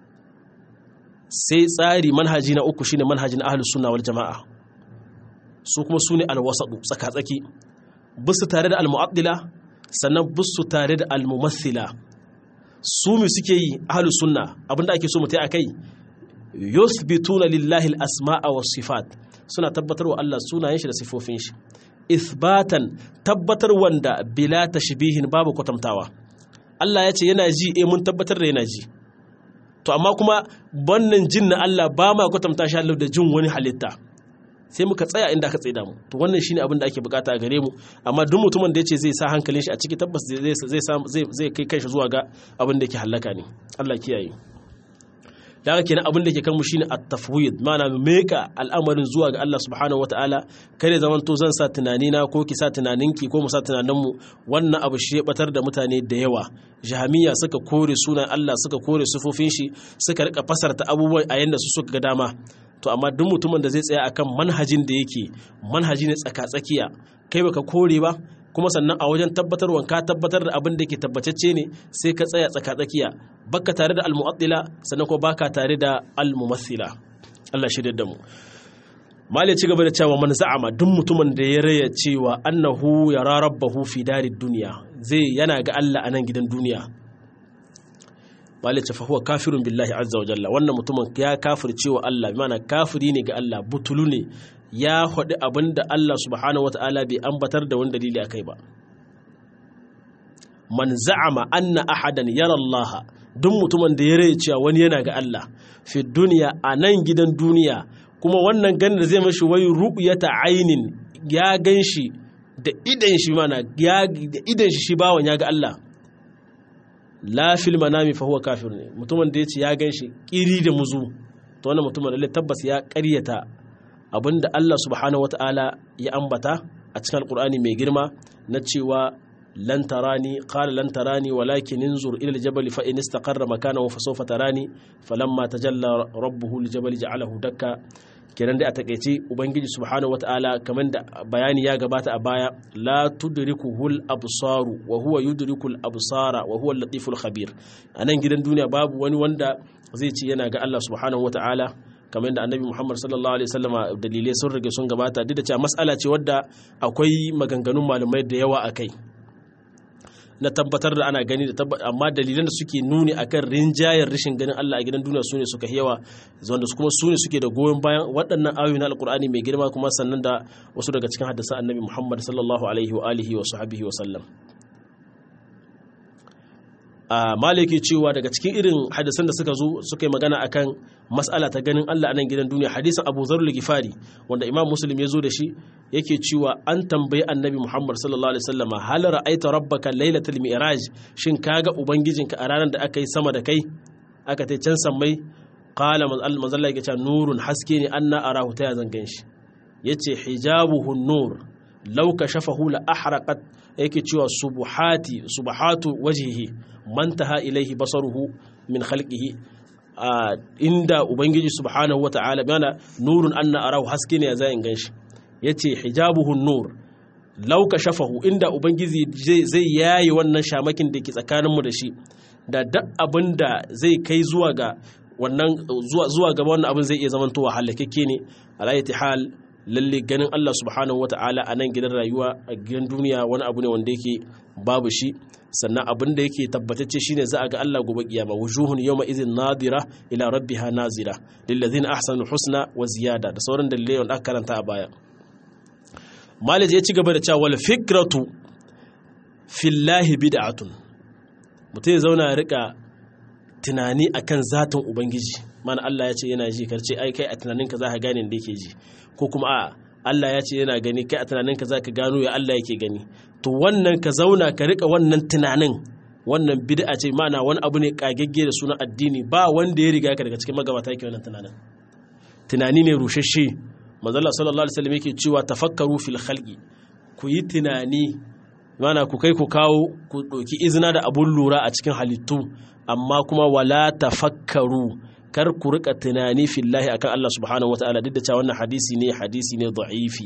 sai tsari manhaji na uku shine manhajin ahlus sunna wal jama'a su kuma su ne alwasadu tsaka-tsaki bisu tare da almu'addila sannan bisu tare da almumathila su mu suke yi ahlus sunna abinda ake so mu tai akai yuthbituna lillahi al-asma'a was sifat suna tabbatar wa Allah sunayen shi da sifofin shi ithbatan tabbatar wanda bila tashbihin babu kwatantawa Allah ya ce yana ji eh mun tabbatar da yana ji to amma kuma wannan jin na Allah ba ma kwatanta shi Allah da jin wani halitta sai muka tsaya inda aka tsaye da mu to wannan shine abin da ake bukata a gare mu amma duk mutumin da yace zai sa hankalin shi a ciki tabbas zai zai zai kai kanshi zuwa ga abin da yake halaka ne Allah kiyaye da haka kenan abin da ke kan mu shine at-tafwid ma'ana meka al'amarin zuwa ga Allah subhanahu wataala kare zaman to zan sa tunani na ko ki sa tunaninki ko mu sa tunanin mu wannan abu shi ya batar da mutane da yawa jahamiya suka kore sunan Allah suka kore sufofin shi suka rika fasarta abubuwan a yanda su suka ga dama to amma duk mutumin da zai tsaya akan manhajin da yake manhaji ne tsaka-tsakiya kai baka kore ba kuma sannan a wajen tabbatarwa ka tabbatar da abin da ke tabbatacce ne sai ka tsaya tsaka-tsakiya baka tare da almu'attila sannan kuma baka tare da almumathila Allah shirya da mu Mali ci gaba da cewa man za'ama duk mutumin da ya raya cewa annahu yara rabbahu fi darid duniya zai yana ga Allah a nan gidan duniya Mali ce fa huwa kafirun billahi azza wa jalla wannan mutumin ya kafirce wa Allah bi ma'ana kafiri ne ga Allah butulu ne ya faɗi abin da Allah subhanahu wata'ala bai ambatar da wani dalili a kai ba man za'ama anna ahadan yara Allah duk mutumin da ya rai cewa wani yana ga Allah fi duniya a nan gidan duniya kuma wannan ganin da zai mashi wai ru'yata ainin ya gan shi da idan shi mana ya da idan shi shi bawan ya ga Allah la fil manami fa huwa kafir ne mutumin da ya ce ya gan shi kiri da muzu to wannan mutumin lalle tabbas ya ƙaryata abinda Allah subhanahu wata'ala ya ambata a cikin alkur'ani mai girma na cewa lan tarani qala lan tarani walakin inzur ila aljabal fa in istaqarra makanahu fa sawfa tarani falamma tajalla rabbuhu aljabal ja'alahu dakka kenan dai a takeice ubangiji subhanahu wata'ala kamar da bayani ya gabata a baya la tudrikuhul absaru wa huwa yudrikul absara wa huwa al-latiful khabir anan gidan duniya babu wani wanda zai ce yana ga Allah subhanahu wata'ala kamar yadda annabi Muhammad sallallahu alaihi wasallama dalilai sun rage sun gabata duk da cewa mas'ala ce wadda akwai maganganun malamai da yawa akai na tabbatar da ana gani da amma dalilan da suke nuni akan rinjayar rashin ganin Allah a gidan duniya sune suka yawa wanda kuma sune suke da goyon bayan waɗannan ayoyi na alkur'ani mai girma kuma sannan da wasu daga cikin hadisan annabi Muhammad sallallahu alaihi wa alihi wa sahbihi wa sallam a maliki cewa daga cikin irin hadisan da suka zo suka yi magana akan mas'ala ta ganin Allah a nan gidan duniya hadisin Abu Dharr al-Ghifari wanda Imam Muslim ya zo da shi yake cewa an tambayi Annabi Muhammad sallallahu alaihi wasallama hal ra'aita rabbaka lailatul mi'raj shin kaga ubangijinka a ranar da aka yi sama da kai aka tai can sammai qala manzalla yake cewa nurun haske ne anna arahu ta yazan ganshi yace hijabuhu nur law kashafahu la ahraqat yake cewa subuhati subhatu wajhihi mantaha ilaihi basaruhu min khalqihi inda ubangiji subhanahu wata'ala bana nurun anna arahu haske ne ya in ganshi yace hijabuhu nur law kashafahu inda ubangiji zai yayi wannan shamakin da ke tsakaninmu da shi da duk abinda zai kai zuwa ga wannan zuwa gaba wannan abin zai iya zamantowa halakakke ne alayati hal lalle ganin Allah subhanahu wata'ala a nan gidan rayuwa a gidan duniya wani abu ne wanda yake babu shi sannan abin da yake tabbatacce shine za a ga Allah gobe kiyama wujuhun yawma idhin nadira ila rabbiha nazira lillazina ahsanu husna wa ziyada da sauran dalilai wanda aka karanta a baya Malik ya ci gaba da cewa wal fikratu fillahi bid'atun mutum ya zauna ya rika tunani akan zatin ubangiji mana Allah ya ce yana ji karce ai kai a tunaninka za ka gane da yake ji ko kuma a Allah ya ce yana gani kai a tunaninka za ka gano ya Allah yake gani to wannan ka zauna ka rika wannan tunanin wannan bid'a ce mana wani abu ne kagegge da sunan addini ba wanda ya riga ka daga cikin magabata yake wannan tunanin tunani ne rushashe manzo Allah sallallahu alaihi wasallam yake cewa tafakkaru fil khalqi ku yi tunani mana ku kai ku kawo ku ɗauki izina da abun lura a cikin halittu amma kuma wala tafakkaru kar ku rika tunani fillahi akan Allah subhanahu wataala duk da cewa wannan hadisi ne hadisi ne da'ifi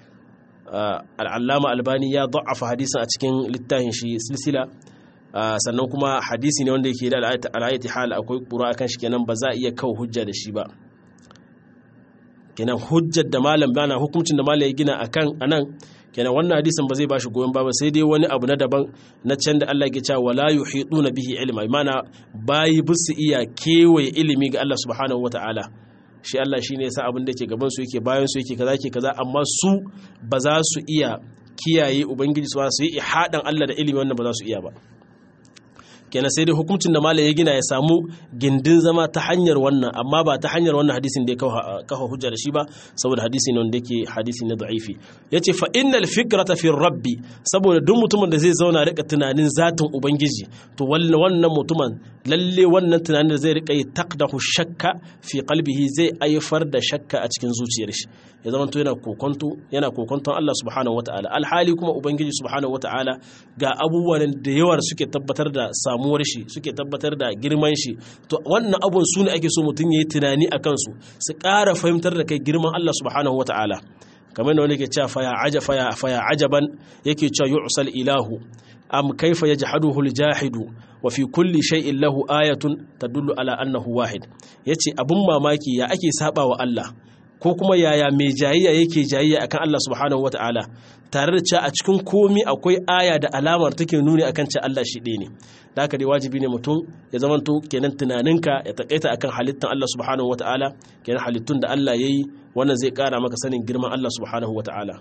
al'allama albani ya da'afa hadisin a cikin littafin shi silsila sannan kuma hadisi ne wanda yake da al'ayati hal akwai ƙura akan shi kenan ba za a iya kawo hujja da shi ba kenan hujjar da malam bana hukuncin da malam ya gina akan anan kenan wannan hadisin ba zai ba shi goyon ba sai dai wani abu na daban na can da Allah ke cewa wala yuhiduna bihi ilma mana bayi bisu iya kewaye ilimi ga Allah subhanahu wataala shi Allah shine yasa abin da ke gaban su yake bayan su yake kaza ke kaza amma su ba za su iya kiyaye ubangiji su su yi ihadan Allah da ilimi wannan ba za su iya ba kenan sai dai hukuncin da malam ya gina ya samu gindin zama ta hanyar wannan amma ba ta hanyar wannan hadisin da ya kafa hujja da shi ba saboda hadisi ne wanda yake hadisi na da'ifi yace fa innal fikrata fi rabbi saboda duk mutumin da zai zauna rika tunanin zatin ubangiji to wannan mutumin lalle wannan tunanin da zai rika yi taqdahu shakka fi qalbihi zai aifar da shakka a cikin zuciyar shi ya zama to yana kokonto yana kokonton Allah subhanahu wataala alhali kuma ubangiji subhanahu wataala ga abubuwan da yawa suke tabbatar da samuwar shi suke tabbatar da girman shi to wannan abun su ne ake so mutum yayi tunani a kansu su ƙara fahimtar da kai girman Allah subhanahu wataala kamar da wani ke cewa faya aja faya faya ajaban yake cewa yu'sal ilahu am kaifa yajhaduhu aljahidu wa fi kulli shay'in lahu ayatun tadullu ala annahu wahid yace abun mamaki ya ake saba wa Allah ko kuma yaya mai jayayya yake jayayya akan Allah subhanahu wata'ala tare da cewa a cikin komi akwai aya da alamar take nuni akan cewa Allah shi ɗaya ne da haka dai wajibi ne mutum ya zamanto kenan tunaninka ya takaita akan halittan Allah subhanahu wata'ala kenan halittun da Allah yayi wannan zai kara maka sanin girman Allah subhanahu wata'ala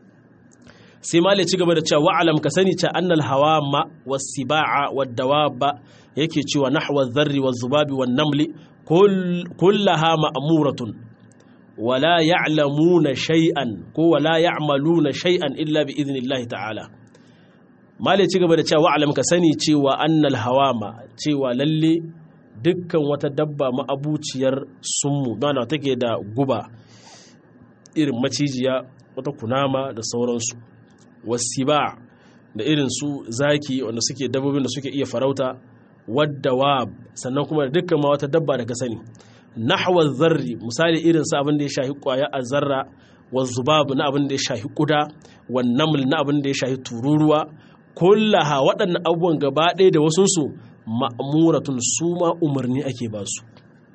sai malai ci gaba da cewa wa'alam ka sani cewa annal hawama was-siba'a wad-dawaba yake cewa nahwa dharri waz-zubabi wan-namli kullaha ma'muratun wala ya'lamuna shay'an ko wala ya'maluna shay'an illa bi idnillahi ta'ala malai ci gaba da cewa wa'alam ka sani cewa annal hawama cewa lalle dukkan wata dabba ma'abuciyar summu mana take da guba irin macijiya wata kunama da sauransu wasiba da irin su zaki wanda suke dabbobin da suke iya farauta wadda sannan kuma da dukkan ma wata dabba da ka sani nahwa zarri misali irin su abin da ya shahi kwaya a zarra wa zubab na abin da ya shahi kuda wa naml na abin da ya shahi tururuwa kullaha waɗannan abubuwan gaba ɗaya da wasunsu ma'amuratun su ma umarni ake ba su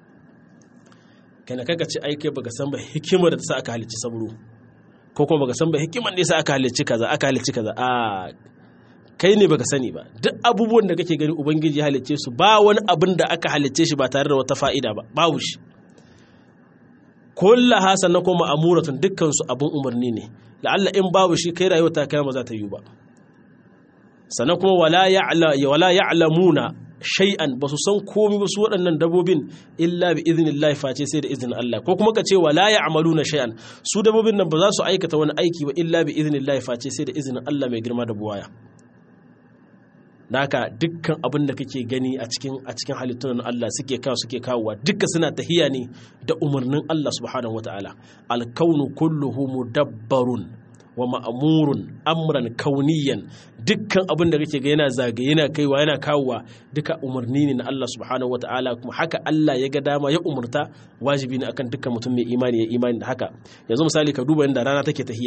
kana kaka ce aike baka san ba hikimar da ta sa aka halicci sabro ko kuma baka san ba hikimar da ya sa aka halicci kaza aka halicci kaza a kai ne baka sani ba duk abubuwan da kake gani ubangiji ya halicce su ba wani abin da aka halicce shi ba tare da wata fa'ida ba babu shi kullaha sannan kuma amuratun dukkan su abin umarni ne la'alla in babu shi kai rayuwa ta kai ba za ta yi ba sannan kuma wala ya'lamuna shay'an ba su san komai ba su waɗannan dabobin illa bi idnillahi face sai da izinin Allah ko kuma ka ce wala ya'maluna shay'an su dabobin nan ba za su aikata wani aiki ba illa bi idnillahi face sai da izinin Allah mai girma da buwaya naka dukkan abin da kake gani a cikin a cikin halittun Allah suke kawo suke kawowa duka suna tahiya ne da umarnin Allah subhanahu wataala alkaunu kulluhu mudabbarun wa ma'amurun amran kauniyan dukkan abin da kake ga yana zagaye yana kaiwa yana kawowa duka umarni ne na Allah subhanahu wataala kuma haka Allah ya ga dama ya umurta wajibi ne akan dukkan mutum mai imani ya imani da haka yanzu misali ka duba yadda rana take tahiya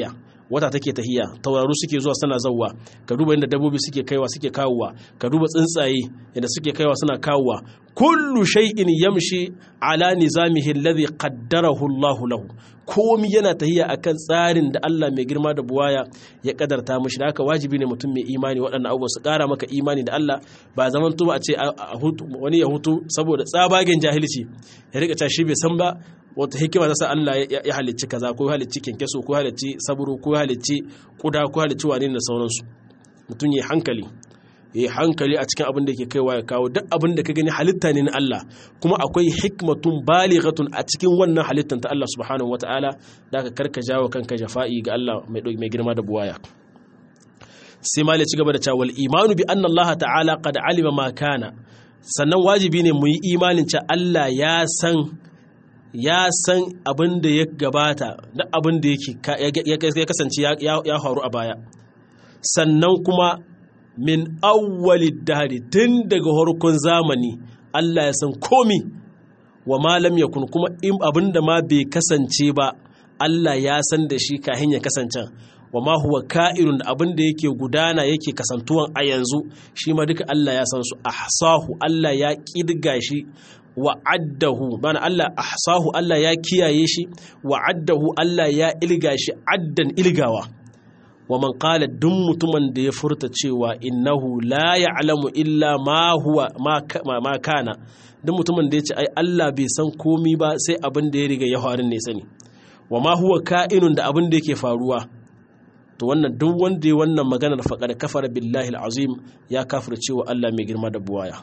wata take tahiya tauraru suke zuwa suna zawwa ka duba inda dabbobi suke kaiwa suke kawowa ka duba tsuntsaye inda suke kaiwa suna kawowa kullu shay'in yamshi ala nizamihi alladhi qaddarahu Allah lahu komi yana tahiya akan tsarin da Allah mai girma da buwaya ya kadarta mishi da haka wajibi ne mutum mai imani waɗannan abubuwa su ƙara maka imani da Allah ba zaman tuba a ce wani ya hutu saboda tsabagen jahilci ya rika ta shi bai san ba wata hikima ta sa Allah ya halicci kaza ko ya halicci kenkeso ko ya halicci saburo ko ya halicci kuda ko ya halicci wane da sauransu mutum ya hankali ya hankali a cikin abin da ke kaiwa ya kawo duk abin da ka gani halitta ne na Allah kuma akwai hikmatun balighatun a cikin wannan halittan ta Allah subhanahu wataala da ka karka jawo kanka jafa'i ga Allah mai girma da buwaya sai ma ci gaba da cewa imanu bi anna Allah ta'ala qad alima ma kana sannan wajibi ne mu yi imanin cewa Allah ya san ya san abin da ya gabata da abin da ya kasance ya faru a baya sannan kuma min awwali dahari tun daga harkon zamani Allah ya san komi wa malam ya kun kuma abin da ma bai kasance ba Allah ya san da shi kahin ya kasance wa ma huwa ka'irun da abin da yake gudana yake kasantuwan a yanzu shi ma duka Allah ya san su ahsahu Allah ya kirga shi wa addahu bana Allah ahsahu Allah ya kiyaye shi wa addahu Allah ya ilga shi addan ilgawa wa man qala duk mutumin da ya furta cewa innahu la ya'lamu illa ma huwa ma kana duk mutumin da ya ce ai Allah bai san komi ba sai abin da ya riga ya faru ne sani wa ma huwa ka'inun da abin da yake faruwa to wannan duk wanda ya wannan maganar faqad kafara billahi alazim ya kafir cewa Allah mai girma da buwaya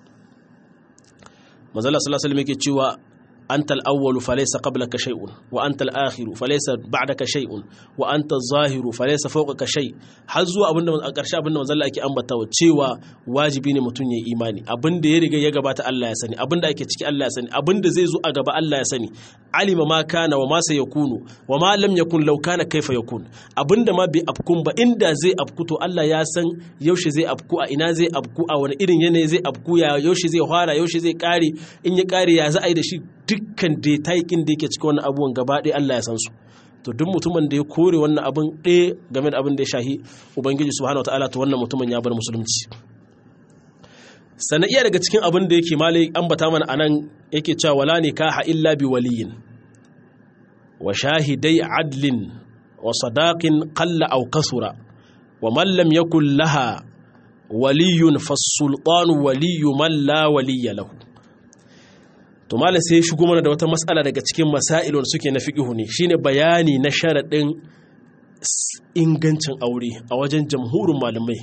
manzala sallallahu alaihi wasallam yake cewa أنت الأول فليس قبلك شيء وأنت الآخر فليس بعدك شيء وأنت الظاهر فليس فوقك شيء har zuwa abinda a ƙarshe abinda manzon Allah yake ambatawa cewa wajibi ne mutum ya imani abinda ya riga ya gabata Allah ya sani abinda ake ciki Allah ya sani abinda zai zo a gaba Allah ya sani alima ma kana wa ma sayakunu wa ma lam yakun law kana kaifa yakun abinda ma bai afkun ba inda zai afku to Allah ya san yaushe zai afku a ina zai afku a wani irin yanayi zai afku ya yaushe zai fara yaushe zai kare in ya kare ya za a yi da shi dukkan detaikin da yake cikin wannan abubuwan gaba ɗaya Allah ya san su to duk mutumin da ya kore wannan abin ɗaya game da abin da ya shahi ubangiji subhanahu wataala to wannan mutumin ya bar musulunci sannan iya daga cikin abin da yake malai ambata mana anan yake cewa wala nikaha illa bi waliyin wa shahidai adlin wa sadaqin qalla aw kasura wa man lam yakul laha waliyun fas-sultanu waliyyu man la waliyya lahu to malam sai ya shigo mana da wata matsala daga cikin masailun suke na fiqihu ne shine bayani na sharadin ingancin aure a wajen jamhurin malamai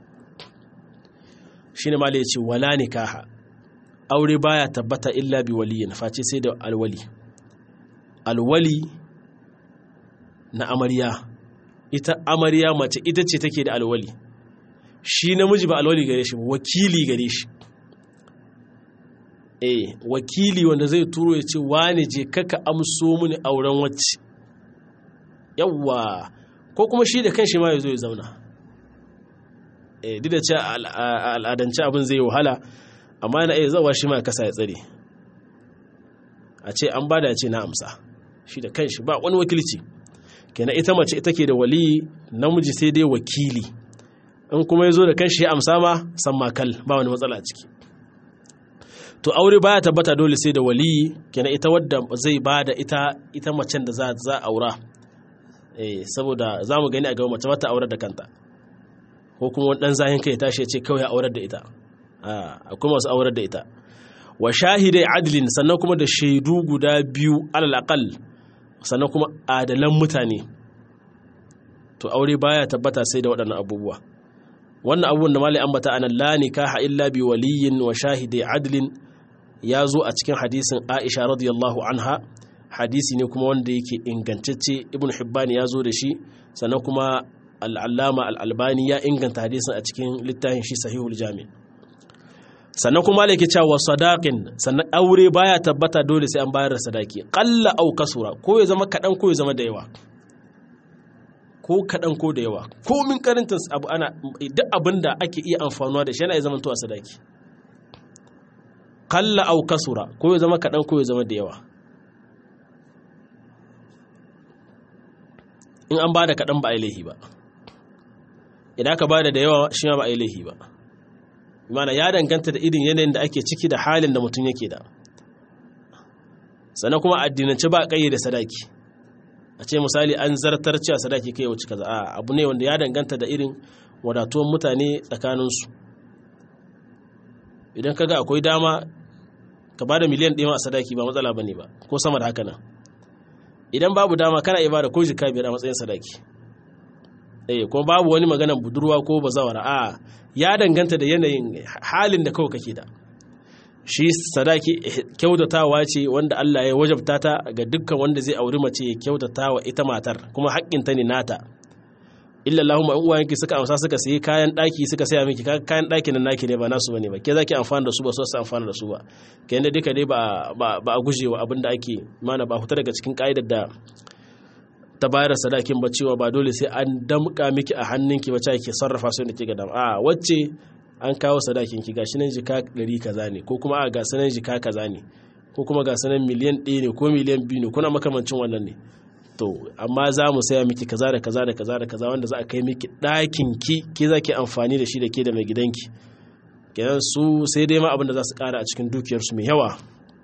shine malam ya ce wala nikaha aure baya tabbata illa bi waliyin face sai da alwali alwali na amarya ita amarya mace ita ce take da alwali shi namiji ba alwali gare shi ba wakili gare shi eh wakili wanda zai turo ya ce wane je kaka amso mini auren wacce yawwa ko kuma shi da kanshi ma ya zo ya zauna eh duk da ce al'adance abin zai wahala amma yana iya zawa shi ma kasa ya tsare a ce an bada ya ce na amsa shi da kanshi ba wani wakilci kenan ita mace ita ke da wali namiji sai dai wakili in kuma ya zo da kanshi ya amsa ma san makal ba wani matsala a ciki to aure baya tabbata dole sai da wali kenan ita wadda zai bada ita ita macen da za za aura eh saboda zamu gani a gaba mace mata aurar da kanta ko kuma wani dan zahin kai tashi ya ce kawai aurar da ita a akwai masu aurar da ita wa shahidai adlin sannan kuma da shaidu guda biyu alal aqal sannan kuma adalan mutane to aure baya tabbata sai da waɗannan abubuwa wannan abubuwan da malai ambata anan la nikaha illa bi waliyin wa shahidai adlin ya zo a cikin hadisin Aisha radiyallahu anha hadisi ne kuma wanda yake ingantacce Ibn Hibban ya zo da shi sannan kuma al-Allama al-Albani ya inganta hadisin a cikin littafin shi Sahihul Jami' sannan kuma yake cewa sadaqin sannan aure baya tabbata dole sai an bayar da sadaki qalla aw kasura ko ya zama kadan ko ya zama da yawa ko kadan ko da yawa ko min karantar abu ana duk abinda ake iya amfanuwa da shi yana zama to a sadaki kalla au kasura ko ya zama kaɗan ko ya zama da yawa in an bada kaɗan ba a yi laihi ba idan aka bada da yawa shi ma ba a yi laihi ba mana ya danganta da irin yanayin da ake ciki da halin da mutum yake da sannan kuma addinance ba ƙayyade da sadaki a ce misali an zartar cewa sadaki kai wuce kaza a abu ne wanda ya danganta da irin wadatuwan mutane tsakaninsu idan kaga akwai dama ka bada miliyan ɗaya a sadaki ba matsala bane ba ko sama da haka nan idan babu dama kana iya bada ko jika biyar a matsayin sadaki eh ko babu wani maganan budurwa ko bazawara a ya danganta da yanayin halin da kawai kake da shi sadaki kyautatawa ce wanda Allah ya wajabta ta ga dukkan wanda zai auri mace ya kyautata wa ita matar kuma haƙƙinta ne nata illa Allahumma in uwayenki suka amsa suka sayi kayan ɗaki suka saya miki kayan ɗaki nan naki ne ba nasu bane ba ke zaki amfana da su ba so su amfana da su ba ke yanda duka dai ba ba a gujewa abin da ake mana ba huta daga cikin ka'idar da ta bayar sadakin ba cewa ba dole sai an damƙa miki a hannunki ba cewa ke sarrafa su da ke ga dam a wacce an kawo sadakin ki gashi nan jika ɗari kaza ne ko kuma a ga sanan jika kaza ne ko kuma ga sanan miliyan ɗaya ne ko miliyan biyu ne kuna makamancin wannan ne to amma za mu saya miki kaza da kaza da kaza da kaza wanda za a kai miki ɗakin ki ke za ki amfani da shi da ke da mai gidanki kenan su sai dai ma abin da za su ƙara a cikin dukiyarsu mai yawa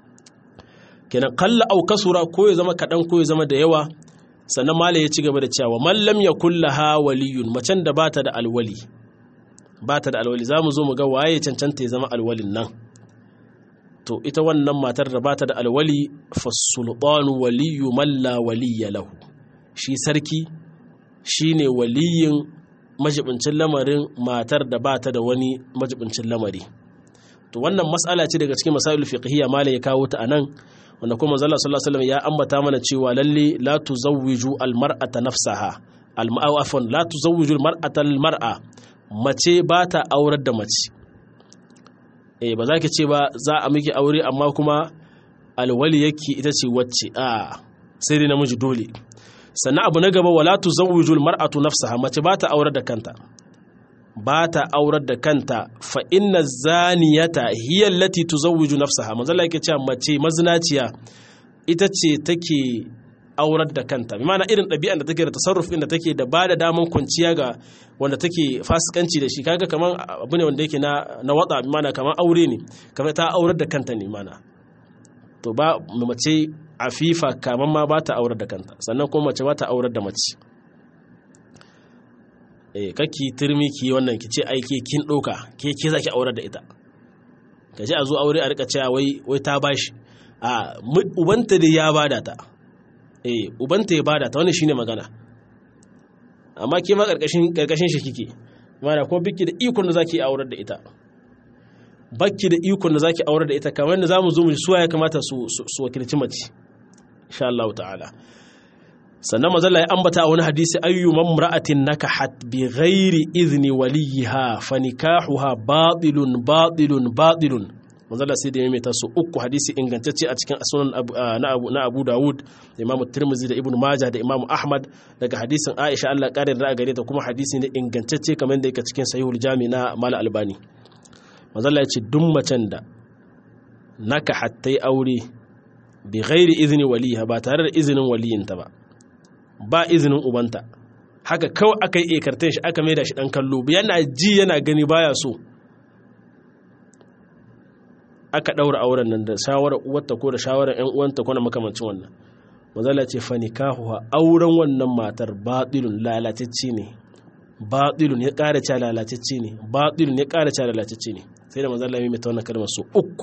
kenan kalla au kasura ko ya zama kaɗan ko ya zama da yawa sannan mala ya ci gaba da cewa mallam ya kulla ha waliyun macen da bata da alwali bata da alwali za mu zo mu ga waye cancanta ya zama alwalin nan to ita wannan matar da bata da alwali fasulɓanu waliyu malla waliya lahu shi sarki shine waliyin majibincin lamarin matar da bata da wani majibincin lamari to wannan mas'ala ce daga cikin masailul fiqhiyya malai ya kawo ta anan wanda kuma manzo Allah sallallahu alaihi wasallam ya ambata mana cewa lalle la tuzawwiju almar'ata nafsaha alma'afan la tuzawwiju almar'ata almar'a mace ba ta aurar da mace eh ba za ki ce ba za a miki aure amma kuma alwali yake ita ce wacce a sai dai namiji dole sannan abu na gaba wala tuzawwiju almar'atu nafsaha mace ba ta aurar da kanta ba ta aurar da kanta fa inna zaniyata hiya allati tuzawwiju nafsaha manzo Allah yake cewa mace mazinaciya ita ce take aurar da kanta bi ma'ana irin ɗabi'an da take da tasarruf da take da ba da daman kwanciya ga wanda take fasikanci da shi kaga kaman abu ne wanda yake na na wada bi ma'ana kaman aure ne kamar ta aurar da kanta ne mana to ba mace afifa kaman ma ba ta aurar da kanta sannan kuma mace ba ta aurar da mace eh kake turmi ki wannan ki ce aike kin ɗauka ke ke zaki aurar da ita ka ji a zo aure a rika cewa wai wai ta bashi a ubanta da ya bada ta eh ubanta ya bada ta wannan shine magana amma ke ma karkashin karkashin shi kike mana ko biki da ikon da zaki aurar da ita bakki da ikon da zaki aurar da ita kamar yadda zamu zo mu ji suwa ya kamata su su wakilci mace insha Allah ta'ala sannan mazalla ya ambata a wani hadisi ayyu mamra'atin nakahat bi ghairi idni waliha fa nikahuha batilun batilun batilun manzala sai da ya maimaita su uku hadisi ingantacce a cikin sunan na abu dawud da imamu tirmizi da ibn maja da imamu ahmad daga hadisin aisha allah ƙarin da gare ta kuma hadisi ne ingantacce kamar da yake cikin sahihul jami na mala albani manzala ya ce duk macen da naka hattai aure bi ghairi izini waliha ba tare da izinin waliyinta ba ba izinin ubanta haka kawai aka yi ekartan shi aka maida shi dan kallo yana ji yana gani baya so aka ɗaura auren nan da shawarar uwarta ko da shawarar ‘yan uwanta ko na makamancin wannan mazala ce fani kahuwa auren wannan matar baɗilun lalatacce ne baɗilun ya ƙara ca lalatacce ne baɗilun ya ƙara ca lalatacce ne sai da mazala mai ta wannan kalmar su uku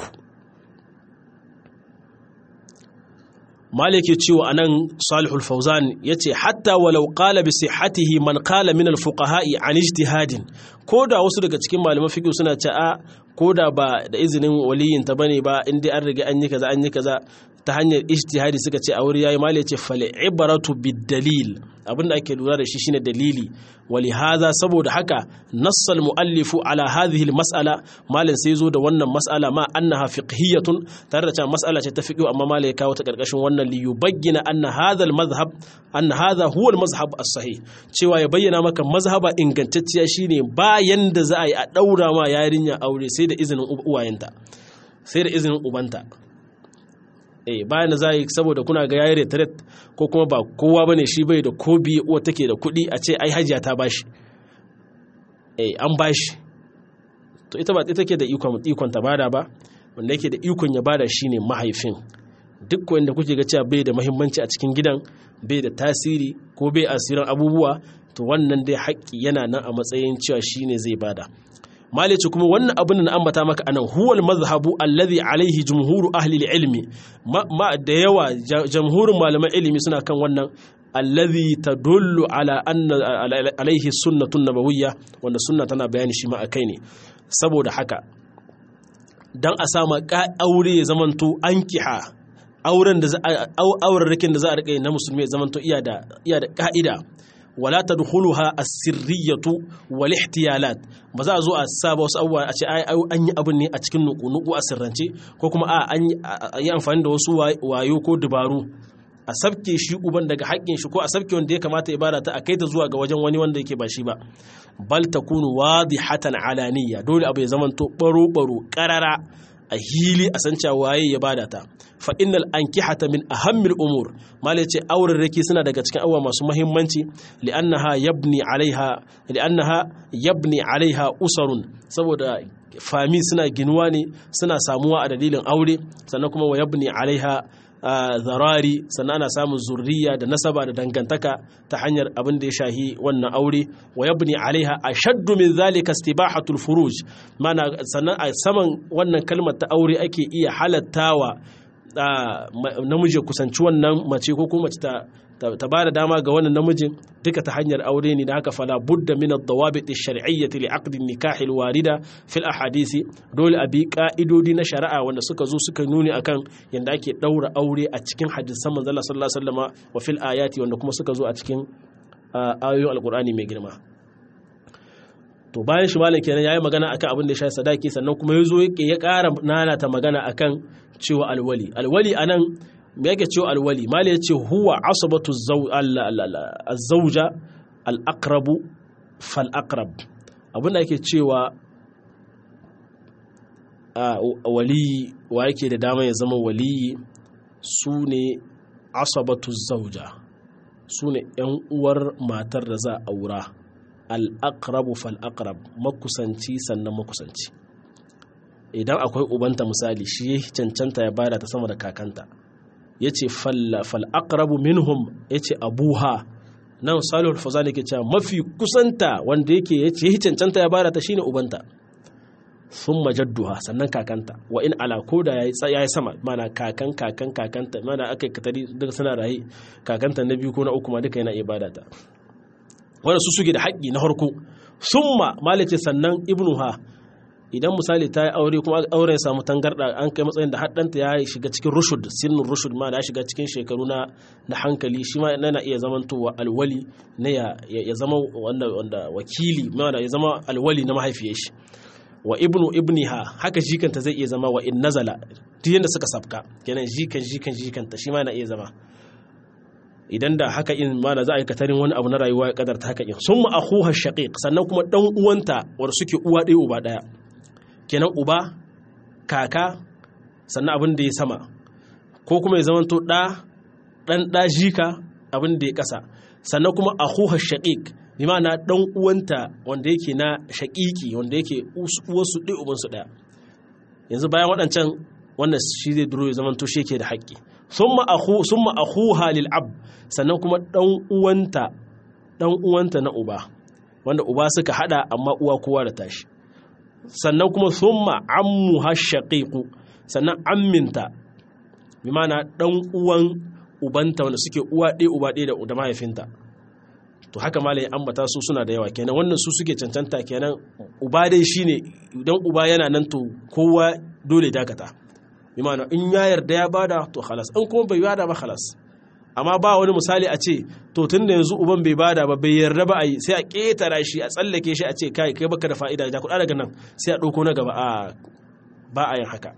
maliki cewa anan salihul fauzan ya ce hatta walau qala bi sihhatihi man qala min al fuqaha'i an ijtihadin ko da wasu daga cikin malaman fiqh suna ce a ko da ba da izinin waliyin ta bane ba in dai an riga an yi kaza an yi kaza ta hanyar ijtihadi suka ce a wuri yayi mali ce fal ibratu bid dalil abinda ake lura da shi shine dalili wali hadha saboda haka nassal muallifu ala hadhihi al mas'ala malin sai zo da wannan mas'ala ma annaha fiqhiyatun tare da cewa mas'ala ce ta fiqh amma malai ya kawo ta karkashin wannan li yubayyana anna hadha al madhhab anna hadha huwa al mazhab as sahih cewa ya bayyana maka mazhaba ingantacciya shine bayan da za a yi a daura ma yarinya aure sai da izinin uwayenta sai da izinin ubanta eh bayan da za yi saboda kuna ga yayi retret ko kuma ba kowa bane shi bai da ko biye uwa take da kuɗi a ce ai hajiya ta bashi eh an bashi to ita ba ita ke da ikon ikon ta bada ba wanda yake da ikon ya bada shine mahaifin duk wanda kuke ga cewa bai da muhimmanci a cikin gidan bai da tasiri ko bai asirin abubuwa to wannan dai haƙƙi yana nan a matsayin cewa shine zai bada malice kuma wannan abin da na ambata maka anan huwal mazhabu alladhi alaihi jumhuru ahli ilmi ma da yawa jamhurin malaman ilimi suna kan wannan alladhi tadullu ala anna alaihi sunnatun nabawiyya wanda sunna tana bayani shi ma akai ne saboda haka dan a sama aure ya zamanto ankiha auren da auren da za a rike na musulmi ya zamanto iya da iya da ka'ida wala tadkhuluha as-sirriyatu wal ihtiyalat ba za a zo a saba wasu abubuwa a ce ai an yi abin ne a cikin nuku nuku a sirrance ko kuma a an yi amfani da wasu wayo ko dubaru a sabke shi uban daga haƙƙin shi ko a sabke wanda ya kamata ya bada ta a kai ta zuwa ga wajen wani wanda yake ba shi ba bal takunu wadihatan alaniya dole abu ya zamanto baro baro qarara a hili a san cewa waye ya bada ta fa innal ankihata min ahammil umur mal yace auren rake suna daga cikin abubuwa masu muhimmanci li'annaha yabni alaiha li'annaha yabni alaiha usarun saboda fami suna ginuwa ne suna samuwa a dalilin aure sannan kuma wa yabni alaiha zarari sannan ana samun zurriya da nasaba da dangantaka ta hanyar abin da ya shahi wannan aure wa yabni alaiha ashaddu min zalika istibahatul furuj mana sannan a saman wannan kalmar ta aure ake iya halattawa namiji kusanci wannan mace ko kuma mace ta ta ba da dama ga wannan namijin duka ta hanyar aure ne da haka fala budda min ad-dawabit ash-shar'iyyah li aqd an-nikah al-warida fi al-ahadisi dole a bi ka'idodi na shari'a wanda suka zo suka nuni akan yanda ake daura aure a cikin hadisan manzon Allah sallallahu alaihi wasallama wa fil ayati wanda kuma suka zo a cikin ayoyin alqur'ani mai girma to bayan shi malam kenan yayi magana akan abin da ya shafi sadaki sannan kuma yazo yake ya ƙara nanata magana akan cewa alwali alwali anan me yake cewa alwali mali ya ce huwa asabatu zauja al'akrabu fal'akrab abinda ake cewa waliyi wa yake da dama ya zama waliyi su ne asabatu zauja su ne ‘yan uwar matar da za a aura al'akrabu fal'akrab makusanci sannan makusanci idan akwai ubanta misali shi cancanta ya bada ta sama da kakanta ya ce fal'aƙarabu minhum ya ce abuha nan salihul fazani ke cewa mafi kusanta wanda yake ya ce cancanta ya bada ta shine ubanta sun majadduha sannan kakanta wa in ala ko da ya yi sama mana kakan kakan kakanta mana aka yi katari duka suna rayu kakanta na biyu ko na uku ma duka yana iya bada ta wanda su suke da haƙƙi na harko summa malice sannan ibnuha idan misali ta yi aure kuma auren ya samu tangarda an kai matsayin da haddanta ya shiga cikin rushud sinin rushud ma da ya shiga cikin shekaru na na hankali shi ma yana iya zamantowa alwali na ya zama wanda wanda wakili ma ya zama alwali na mahaifiyar shi wa ibnu ibniha haka jikanta zai iya zama wa in nazala duk yanda suka sabka kenan jikan jikan jikanta shi ma yana iya zama idan da haka in ma da za a yi katarin wani abu na rayuwa ya kadarta haka in sun ma akhuha shaqiq sannan kuma dan uwanta wanda suke uwa ɗaya uba ɗaya kenan uba kaka sannan abin da ya sama ko kuma ya zamanto ɗa ɗan ɗa jika abin da ya ƙasa sannan kuma a huhar shaƙiƙ bi ma'ana ɗan uwanta wanda yake na shaƙiƙi wanda yake uwarsu ɗaya ubansu ɗaya yanzu bayan waɗancan wannan shi zai duro ya zamanto shi yake da haƙƙi sun ma a huha lil ab sannan kuma ɗan uwanta ɗan uwanta na uba wanda uba suka haɗa amma uwa kowa da tashi sannan kuma summa ammu hashaqiqu sannan amminta bi mana dan uwan ubanta wanda suke uwa ɗaya uba ɗaya da mahaifinta to haka malai ambata su suna da yawa kenan wannan su suke cancanta kenan uba dai shine idan uba yana nan to kowa dole dakata bi mana in ya yarda ya bada to khalas in kuma bai bada ba khalas amma ba wani misali a ce to tun da yanzu uban bai bada ba bai yarda ba a yi sai a ƙetara shi a tsallake shi a ce kai kai baka da fa'ida ja kuɗa daga nan sai a ɗauko na gaba a ba a yin haka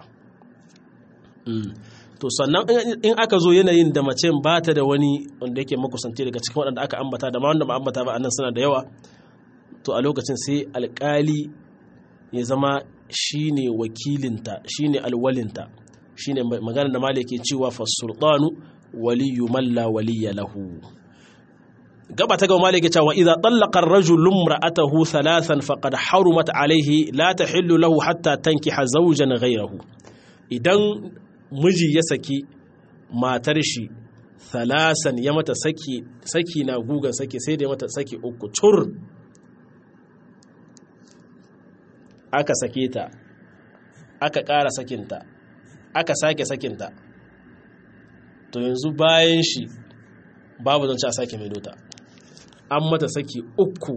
to sannan in aka zo yanayin da mace ba ta da wani wanda yake makusanci daga cikin waɗanda aka ambata da ma wanda ba ambata ba annan suna da yawa to a lokacin sai alƙali ya zama shine wakilinta shine alwalinta shine magana da maliki cewa fasultanu waliyu man la waliya lahu gaba ta gaba maliki cewa idza tallaqa ar-rajulu imra'atahu thalathan faqad harumat alayhi la tahillu lahu hatta tankiha zawjan ghayrahu idan miji ya saki matar shi thalasan ya mata saki saki na gugan saki sai da ya mata saki uku tur aka sake ta aka ƙara sakinta aka sake sakinta to yanzu bayan shi babu zance a sake mai dota an mata saki uku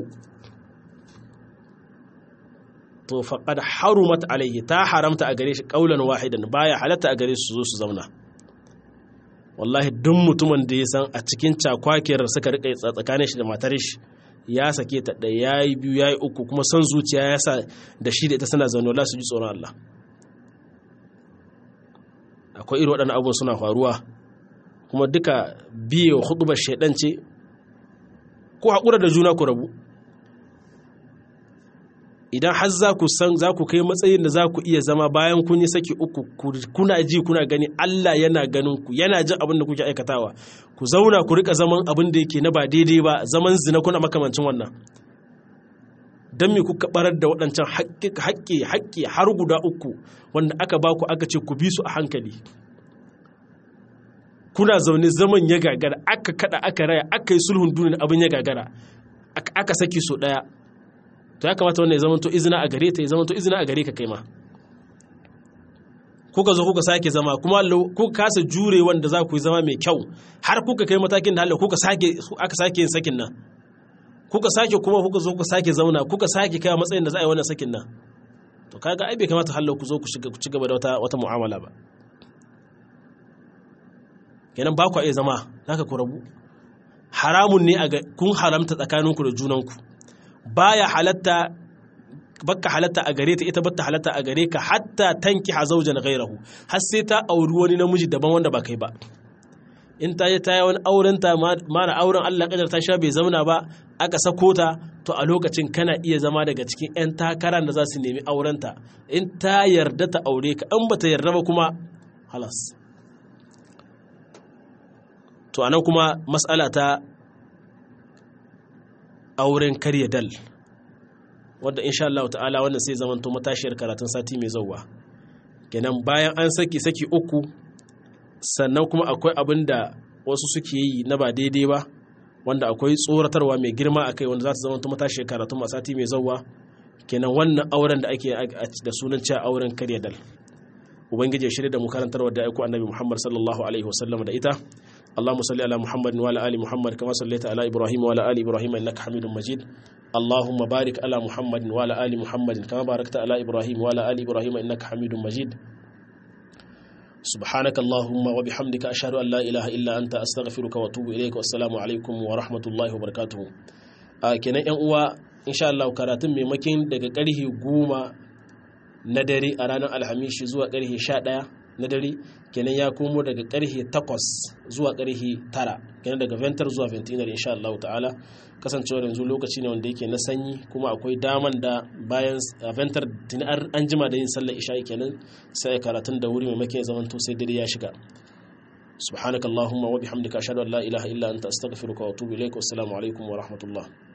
to faƙad harumat alayhi ta haramta a gare shi ƙaunar wahidan baya halatta a gare su zo su zauna wallahi duk mutumin da ya san a cikin cakwakiyar suka rika tsakanin shi da matar shi ya sake ta ɗaya ya yi biyu ya yi uku kuma son zuciya ya sa da shi da ita suna zaune wala su ji tsoron Allah akwai irin waɗannan abubuwan suna faruwa kuma duka biye wa hudubar shaidan ce ko haƙura da juna ku rabu idan har za ku san za ku kai matsayin da za ku iya zama bayan kun yi saki uku kuna ji kuna gani Allah yana ganin ku yana jin abin da kuke aikatawa ku zauna ku rika zaman abin da yake na ba daidai ba zaman zina kuna makamancin wannan don me kuka barar da waɗancan haƙƙi haƙƙi har guda uku wanda aka ba ku aka ce ku bi su a hankali kuna zaune zaman ya gagara aka kada aka raya aka yi sulhun duniya abin ya gagara aka saki so ɗaya to ya kamata wannan ya zama to izina a gare ta ya zama to izina a gare ka kai ma kuka zo kuka sake zama kuma kuka kasa jure wanda za ku yi zama mai kyau har kuka kai matakin da Allah kuka sake aka sake yin sakin nan kuka sake kuma kuka zo kuka sake zauna kuka sake kai matsayin da za a yi wannan sakin nan to kaga ai bai kamata hallau ku zo ku shiga ku ci gaba da wata wata mu'amala ba kenan ba ku iya zama zaka ku rabu haramun ne a kun haramta tsakaninku da junanku baya halatta baka halatta a gare ta ita bata halatta a gare ka hatta tanki hazaujan ghairahu har sai ta auri wani namiji daban wanda ba kai ba in ta yi ta yi wani auren ta mana auren Allah kadar ta sha bai zauna ba aka sako ta to a lokacin kana iya zama daga cikin 'yan takarar da za su nemi aurenta in ta yarda ta aure ka in bata yarda ba kuma halas to anan kuma matsala ta auren karya dal wadda insha Allah ta'ala wannan sai zamanto matashiyar karatun sati mai zauwa kenan bayan an saki saki uku sannan kuma akwai abin da wasu suke yi na ba daidai ba wanda akwai tsoratarwa mai girma akai wanda za ta zamanto matashiyar karatun sati mai zauwa kenan wannan auren da ake da sunan cewa auren karya dal ubangiji ya shirya da mu karantarwa da aiko annabi Muhammad sallallahu alaihi wasallam da ita اللهم صل على محمد وعلى ال محمد كما صليت على ابراهيم وعلى ال ابراهيم انك حميد مجيد اللهم بارك على محمد وعلى ال محمد كما باركت على ابراهيم وعلى ال ابراهيم انك حميد مجيد سبحانك اللهم وبحمدك اشهد ان لا اله الا انت استغفرك واتوب اليك والسلام عليكم ورحمه الله وبركاته kenan yan uwa insha Allah karatun maimakin daga karhe goma na dare a ranar alhamishi zuwa karhe sha ɗaya na dare kenan ya komo daga karhe 8 zuwa karhe 9 kenan daga ventar zuwa ventinar insha Allah ta'ala kasancewar yanzu lokaci ne wanda yake na sanyi kuma akwai daman da bayan ventar tuni an jima da yin sallar isha'i kenan sai karatun da wuri maimakon ya zamanto sai dare ya shiga سبحانك اللهم وبحمدك أشهد أن لا إله إلا أنت أستغفرك وأتوب إليك والسلام عليكم ورحمة الله